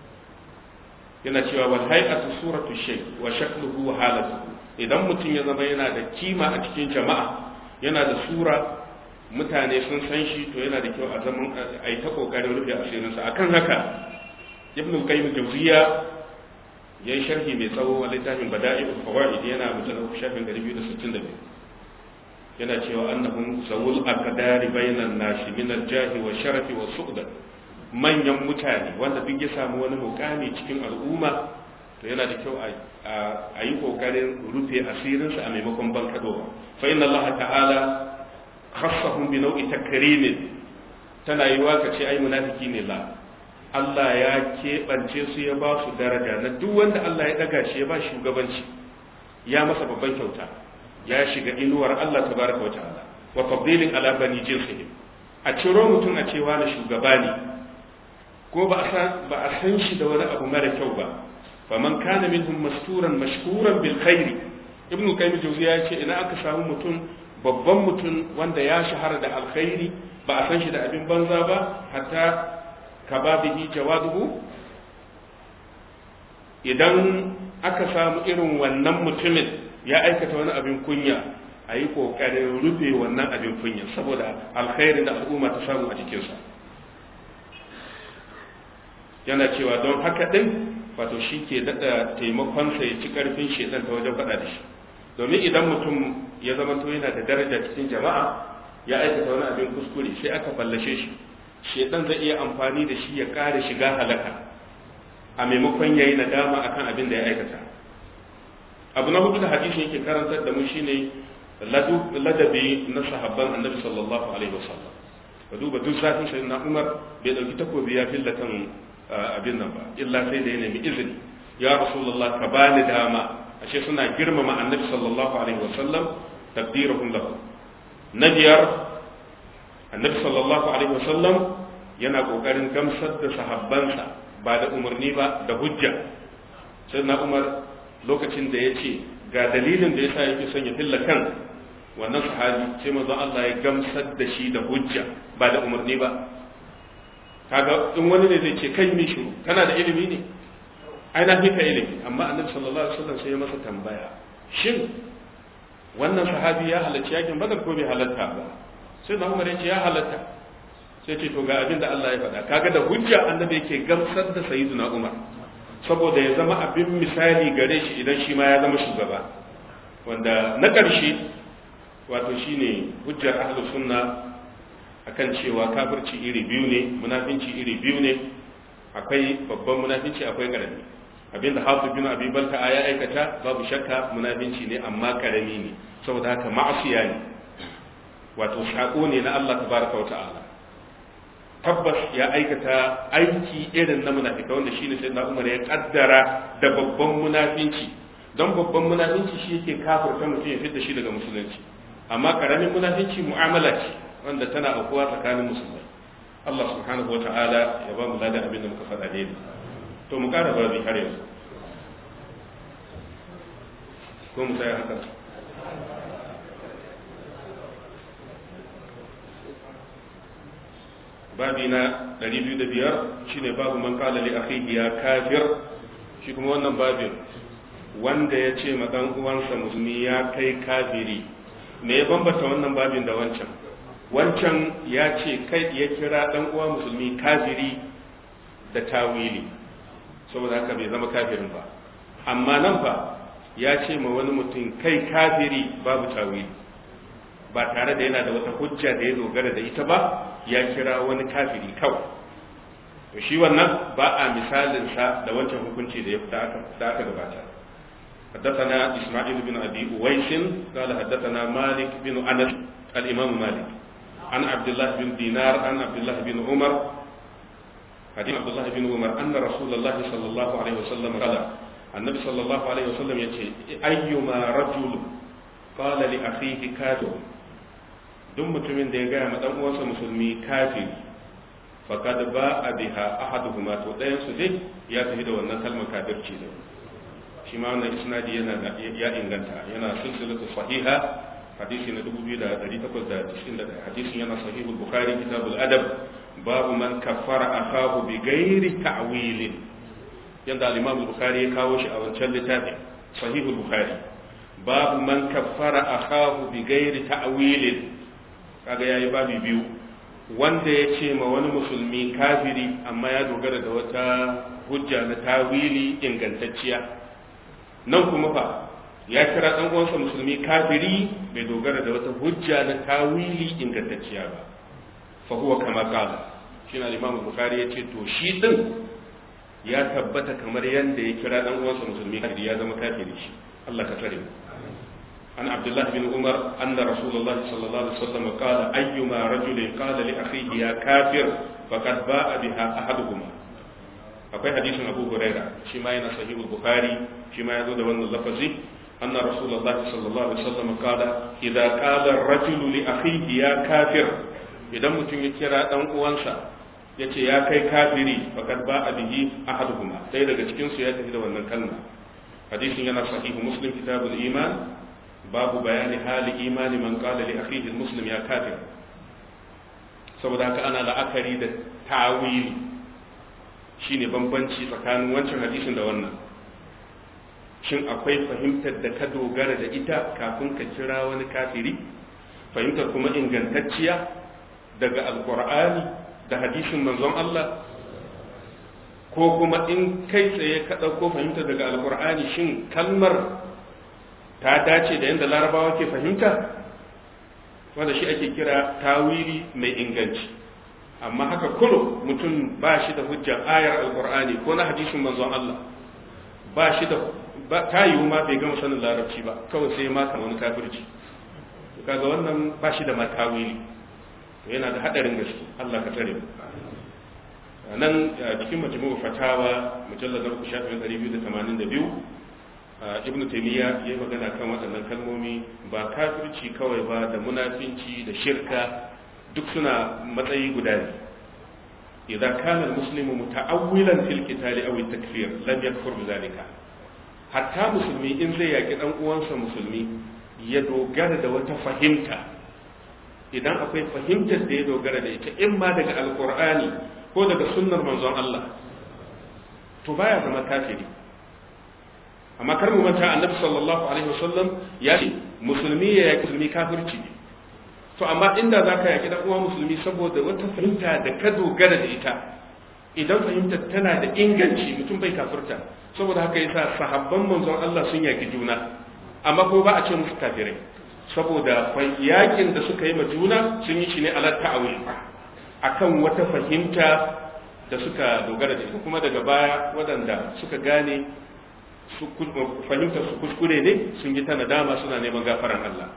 yana cewa wal hay'atu suratu shay wa shakluhu wa halatuhu idan mutum ya zama yana da kima a cikin jama'a yana da sura mutane sun san shi to yana da kyau a zaman a yi ta kokarin rufe asirinsa akan haka ibn qayyim jawziya yayi sharhi mai tsawo a littafin bada'i'ul fawaid yana mujallad shafin 262 yana cewa annahum zawul aqdari bainan nasi min al-jahi wa sharafi wa su'da manyan mutane wanda duk ya samu wani mukami cikin al'umma to yana da kyau a yi kokarin rufe asirinsa a maimakon bankadowa fa inna allaha ta'ala khassahum bi nau'i takrimin tana yiwa ka ce ai munafiki ne la Allah ya keɓance su ya ba su daraja na duk wanda Allah ya daga shi ya ba shugabanci ya masa babban kyauta ya shiga inuwar Allah tabaraka wa ta'ala wa tafdilin ala bani jinsihim a ciro mutum a cewa na shugaba ne ko ba a san ba a san shi da wani abu mara kyau ba faman kana minhum masturan mashkuran bil khairi ibnu qayyim jawziya ya ce ina aka samu mutum babban mutum wanda ya shahara da alkhairi ba a san shi da abin banza ba hatta kababihi jawaduhu idan aka samu irin wannan mutumin ya aikata wani abin kunya a yi ƙoƙarin rufe wannan abin kunya saboda alkhairin da al'umma ta samu a jikinsa yana cewa don haka ɗin wato shi ke daɗa taimakonsa ya ci ƙarfin shaidan ta wajen faɗa da shi domin idan mutum ya zama to yana da daraja cikin jama'a ya aikata wani abin kuskure sai aka fallashe shi shaidan zai iya amfani da shi ya ƙara shiga halaka a maimakon ya yi nadama akan abin da ya aikata abu na hudu da hadisi yake karantar da mu shine ladabi na sahabban annabi sallallahu alaihi wasallam ka duba duk zafin sai na umar bai dauki takobi ya filla kan abin nan ba illa sai da ya nemi izini ya rasulullah ka bani dama ashe suna girmama annabi sallallahu alaihi wasallam tabdirahum lahu na biyar annabi sallallahu alaihi wasallam yana kokarin gamsar da sahabbansa ba da umarni ba da hujja sai na umar lokacin da ya ce ga dalilin da yasa yake son ya filla kan wannan sahabi sai manzo Allah ya gamsar da shi da hujja ba da umarni ba kaga in wani ne zai ce kai mi shiru kana da ilimi ne ai na fi ka ilimi amma annabi sallallahu alaihi wasallam sai ya masa tambaya shin wannan sahabi ya halarci yakin badar ko bai halarta ba sai na umar ya ce ya halarta sai ce to ga abin da Allah ya faɗa kaga da hujja annabi yake gamsar da sayyiduna umar saboda ya zama abin misali gare shi idan shi ma ya zama shugaba wanda na ƙarshe wato shine hujjar ahlus sunna akan cewa kafirci iri biyu ne munafinci iri biyu ne akwai babban munafinci akwai karami abinda hafiz bin abi balka ya aikata babu shakka munafinci ne amma karami ne saboda haka ma'asiya ne wato sako ne na Allah tabaraka wa ta'ala tabbas ya aikata aiki irin na munafika wanda shine sai na umar ya kaddara da babban munafinci don babban munafinci shi yake kafirta mutum ya fitta shi daga musulunci amma karamin munafinci mu'amala ce wanda tana aukuwa tsakanin musulmai Allah subhanahu wa ta'ala ya ba mu ladan abin da muka faɗa ne to mu ƙara babi har yanzu ko mu tsaya haka babi na 205 shine babu man qala li akhihi ya kafir shi kuma wannan babin wanda ya ce ma dan uwansa musulmi ya kai kafiri me ya bambata wannan babin da wancan wancan ya ce kai ya kira dan uwa musulmi kafiri da tawili saboda haka bai zama kafirin ba amma nan fa ya ce ma wani mutum kai kafiri babu tawili ba tare da yana da wata hujja da ya dogara da ita ba ya kira wani kafiri kawai to shi wannan ba a misalinsa da wancan hukunci da ya da aka gabata حدثنا إسماعيل بن أبي أويس قال حدثنا مالك بن أنس الإمام مالك عن عبد الله بن دينار عن عبد الله بن عمر حديث عبد الله بن عمر أن رسول الله صلى الله عليه وسلم قال النبي صلى الله عليه وسلم يقول أيما رجل قال لأخيه كافر duk mutumin da ya gaya ma dan uwansa musulmi kafiri faqad ba'a biha ahaduhuma to dayan su dai ya tafi da wannan kalmar kafirci da shi ma wannan isnadi yana ya inganta yana silsilatu sahiha hadisi na 2891 hadisin yana sahihul bukhari kitabul adab babu man kaffara akahu bi ghairi ta'wilin yanda al-imam bukhari ya kawo shi a wancan littafin sahihul bukhari babu man kaffara akahu bi ghairi ta'wilin kaga yayi babu biyu wanda ya ce ma wani musulmi kafiri amma ya dogara da wata hujja na tawili ingantacciya nan kuma fa ya kira dan uwansa musulmi kafiri bai dogara da wata hujja na tawili ingantacciya ba fa huwa kama qala shi na Imam Bukhari yace to shi din ya tabbata kamar yanda ya kira dan uwansa musulmi kafiri ya zama kafiri shi Allah ka tsare mu عن عبد الله بن عمر أن رسول الله صلى الله عليه وسلم قال أيما رجل قال لأخيه يا كافر فقد باء بها أحدهما akwai hadisin Abu Huraira shi ma yana sahih Bukhari shi ma yazo da wannan lafazi anna Rasulullahi sallallahu alaihi wasallam qala idza qala ar-rajul li akhihi ya kafir idan mutum ya kira dan uwansa yace ya kai kafiri faqad ba'a bihi ahaduhuma sai daga cikin su ya tafi da wannan kalma hadisin yana sahih Muslim kitabul iman babu bayani hali imani man qala li akhihi muslim ya kafir saboda haka ana la'akari da tawili shine bambanci tsakanin wancan hadisin da wannan shin akwai fahimtar da ka dogara da ita kafin ka kira wani kafiri fahimtar kuma ingantacciya daga alkur'ani da hadisin manzon Allah ko kuma in kai tsaye ka ɗauko fahimtar daga alkur'ani shin kalmar ta dace da yadda larabawa ke fahimta wanda shi ake kira tawili mai inganci amma haka kullum mutum ba shi da hujjar ayar alkur'ani ko na hadisin manzon Allah ba shi da ta yiwu ma bai gama sanin larabci ba kawai sai ma kan wani kafirci kaga wannan ba shi da ma tawili yana da hadarin gaske Allah ka tsare mu nan cikin majmu'u fatawa mujallad na 282 ibn taymiya ya yi magana kan waɗannan kalmomi ba kafirci kawai ba da munafinci da shirka duk suna matsayi guda ne idan kana muslimu muta'awwilan fil qitali aw at-takfir lam yakfur bidhalika hatta musulmi in zai yaki dan uwansa musulmi ya dogara da wata fahimta idan akwai fahimtar da ya dogara da ita in ma daga alqur'ani ko daga sunnar manzon Allah to baya zama kafiri amma kar mu manta annabi sallallahu alaihi wasallam ya ce musulmi ya yaki musulmi kafirci ne to amma inda zaka yaki dan uwa musulmi saboda wata fahimta da ka dogara da ita idan fahimtar tana da inganci mutum bai kafirta saboda haka yasa sahabban manzon Allah sun yaki juna amma ko ba a ce musu kafirai saboda yakin da suka yi ma juna sun yi shi ne ala ta'awil akan wata fahimta da suka dogara da ita kuma daga baya waɗanda suka gane fahimtar su kuskure ne sun yi ta nadama suna neman gafaran Allah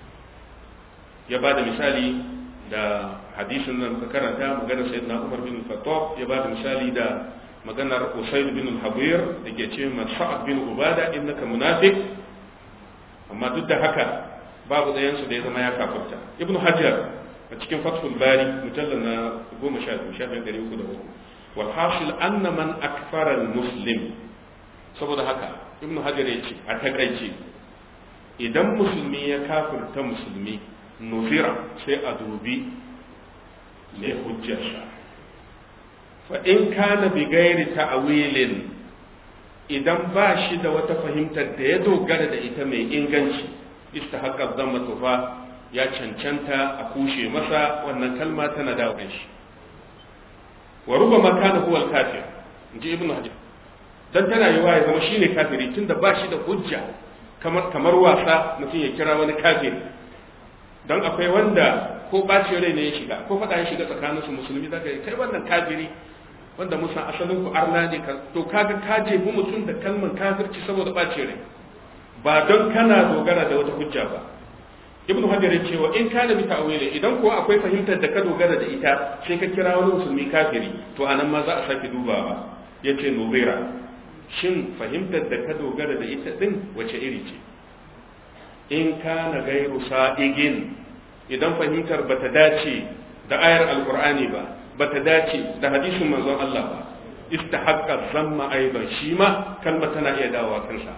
ya ba da misali da hadisin nan muka karanta maganar sayyidina Umar bin Khattab ya ba da misali da maganar Usayd bin Habir da ke ce man Sa'ad bin Ubada innaka munafiq amma duk da haka babu ɗayan su da ya zama ya kafirta Ibn Hajar a cikin Fathul Bari mujallal na 12 shafin 303 wal hasil anna man akfara al-muslim saboda haka ibn hajar ya ce a takaice idan musulmi ya kafirta musulmi nufira sai a dubi ne hujjarsa fa in kana bi gairi ta'wilin idan ba shi da wata fahimtar da ya dogara da ita mai inganci istahaqqa dhamma tufa ya cancanta a kushe masa wannan kalma tana da shi wa rubama kana huwa al-kafir inji ibnu hajar dan tana yiwa ya zama shine kafiri tunda ba shi da hujja kamar kamar wasa mutum ya kira wani kafiri dan akwai wanda ko bacin rai ne ya shiga ko faɗa ya shiga tsakanin su musulmi zaka yi kai wannan kafiri wanda musan asalin ku arna ne ka to kaga ka jefi mutum da kalmar kafirci saboda bacin rai ba don kana dogara da wata hujja ba ibnu hajar ya ce wa in kana bi ta'wili idan ko akwai fahimtar da ka dogara da ita sai ka kira wani musulmi kafiri to anan ma za a sake dubawa yace nubira shin fahimtar da ka dogara da ita din wace iri ce in kana gairu sa'igin idan fahimtar bata dace da ayar alqur'ani ba bata dace da hadisin manzon Allah ba istahaqqa zamma aidan shi ma kalma tana iya dawowa kansa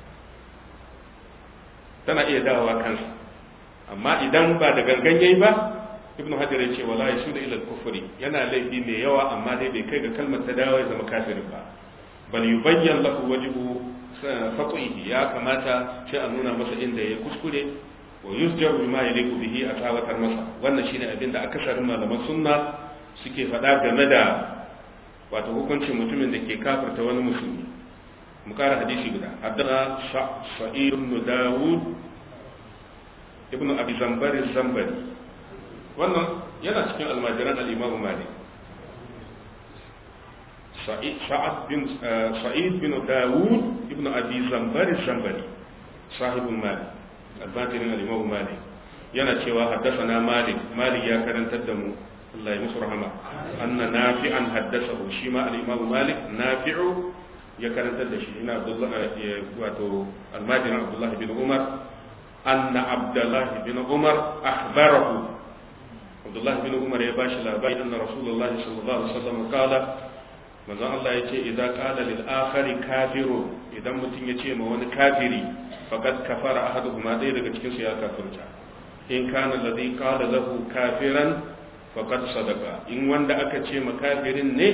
tana iya dawowa kansa amma idan ba da gangan yayi ba ibnu hajar ya ce wala yashudu ila al-kufri yana laifi mai yawa amma dai bai kai ga kalmar ta dawo ya zama kafirin ba bal yubayyan lahu wajhu faqih ya kamata sai a nuna masa inda ya kuskure wa yusjar bima yaliqu bihi a tawatar masa wannan shine abin da akasarin malaman sunna suke faɗa game da wato hukuncin mutumin da ke kafirta wani musulmi mu kara hadisi guda haddana sa'id ibn dawud ibn abi zambar zambari wannan yana cikin almajiran al-imam malik sa'id bin sa'id bin dawud ibn abi zambar zambari sahibul malik almajiran al-imam malik yana cewa haddathana malik malik ya karantar da mu Allah ya musu rahama anna nafi'an haddathahu shi ma al-imam malik nafi'u ya karantar da shi ina abdullah wato almajiran abdullah bin umar anna abdullah bin umar akhbarahu abdullah bin umar ya bashi labari anna rasulullahi sallallahu alaihi wasallam kala manzon Allah yace idan qala lil akhari kafiru idan mutum yace ma wani kafiri faqad kafara ahaduhuma dai daga cikin su ya kafirta in kana alladhi qala lahu kafiran faqad sadaqa in wanda aka ce ma kafirin ne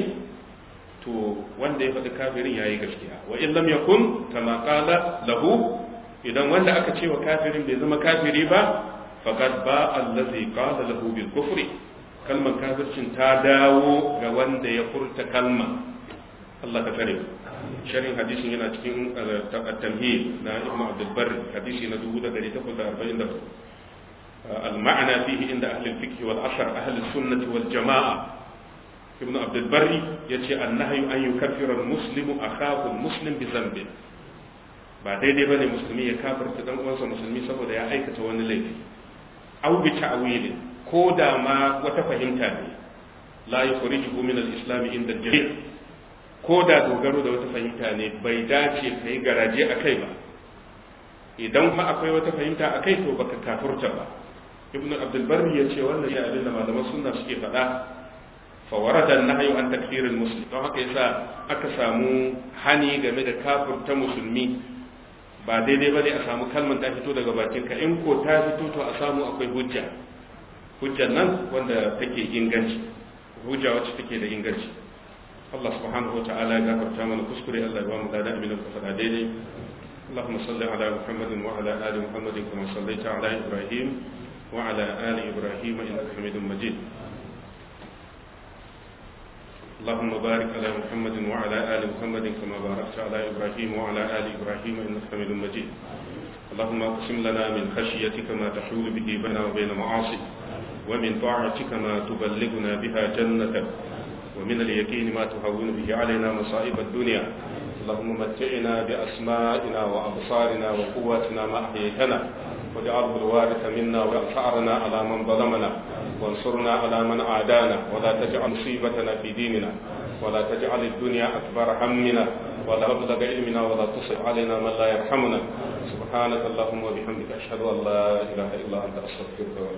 to wanda ya faɗi kafirin ya yi gaskiya wa in lam yakun kama qala lahu idan wanda aka ce wa kafirin bai zama kafiri ba faqad ba allazi qala lahu bil kufri kalmar kafircin ta dawo ga wanda ya furta kalma Allah ka tsare sharhin hadisin yana cikin at-tamhid na Ibn Abdul Barr hadisi na 1844 المعنى فيه عند أهل الفقه والأثر أهل السنة والجماعة ابن عبد البر يتي النهي أن يكفر المسلم أخاه المسلم بذنب ba daidai ba ne musulmi ya kafirta dan uwansa musulmi saboda ya aikata wani laifi au bi ta'wilin ko da ma wata fahimta ne la yukhrijuhu min al-islam inda jami' ko da dogaro da wata fahimta ne bai dace kai garaje akai ba idan fa akwai wata fahimta akai to baka kafurta ba ibn abdul barri ya ce wannan ya abin da malaman sunna suke faɗa fa warada an-nahyu an takfir al-muslim don haka yasa aka samu hani game da kafirta musulmi ba daidai bane a samu kalmar ta fito daga bakin ka in ko ta fito to a samu akwai hujja hujjar nan wanda take inganci hujja wacce take da inganci Allah subhanahu wa ta'ala ya gafarta mana kuskure Allah ya ba mu da abin da ka faɗa daidai اللهم صل على محمد وعلى آل محمد كما صليت على إبراهيم وعلى آل إبراهيم إنك حميد مجيد اللهم بارك على محمد وعلى آل محمد كما باركت على إبراهيم وعلى آل إبراهيم إنك حميد مجيد اللهم اقسم لنا من خشيتك ما تحول به بيننا وبين معاصيك ومن طاعتك ما تبلغنا بها جنتك ومن اليقين ما تهون به علينا مصائب الدنيا اللهم متعنا بأسمائنا وأبصارنا وقواتنا ما أحييتنا واجعله الوارث منا وانصرنا على من ظلمنا وانصرنا على من عادانا ولا تجعل مصيبتنا في ديننا ولا تجعل الدنيا أكبر همنا ولا مبلغ علمنا ولا تصب علينا من لا يرحمنا سبحانك اللهم وبحمدك أشهد أن لا إله إلا أنت أستغفرك وأتوب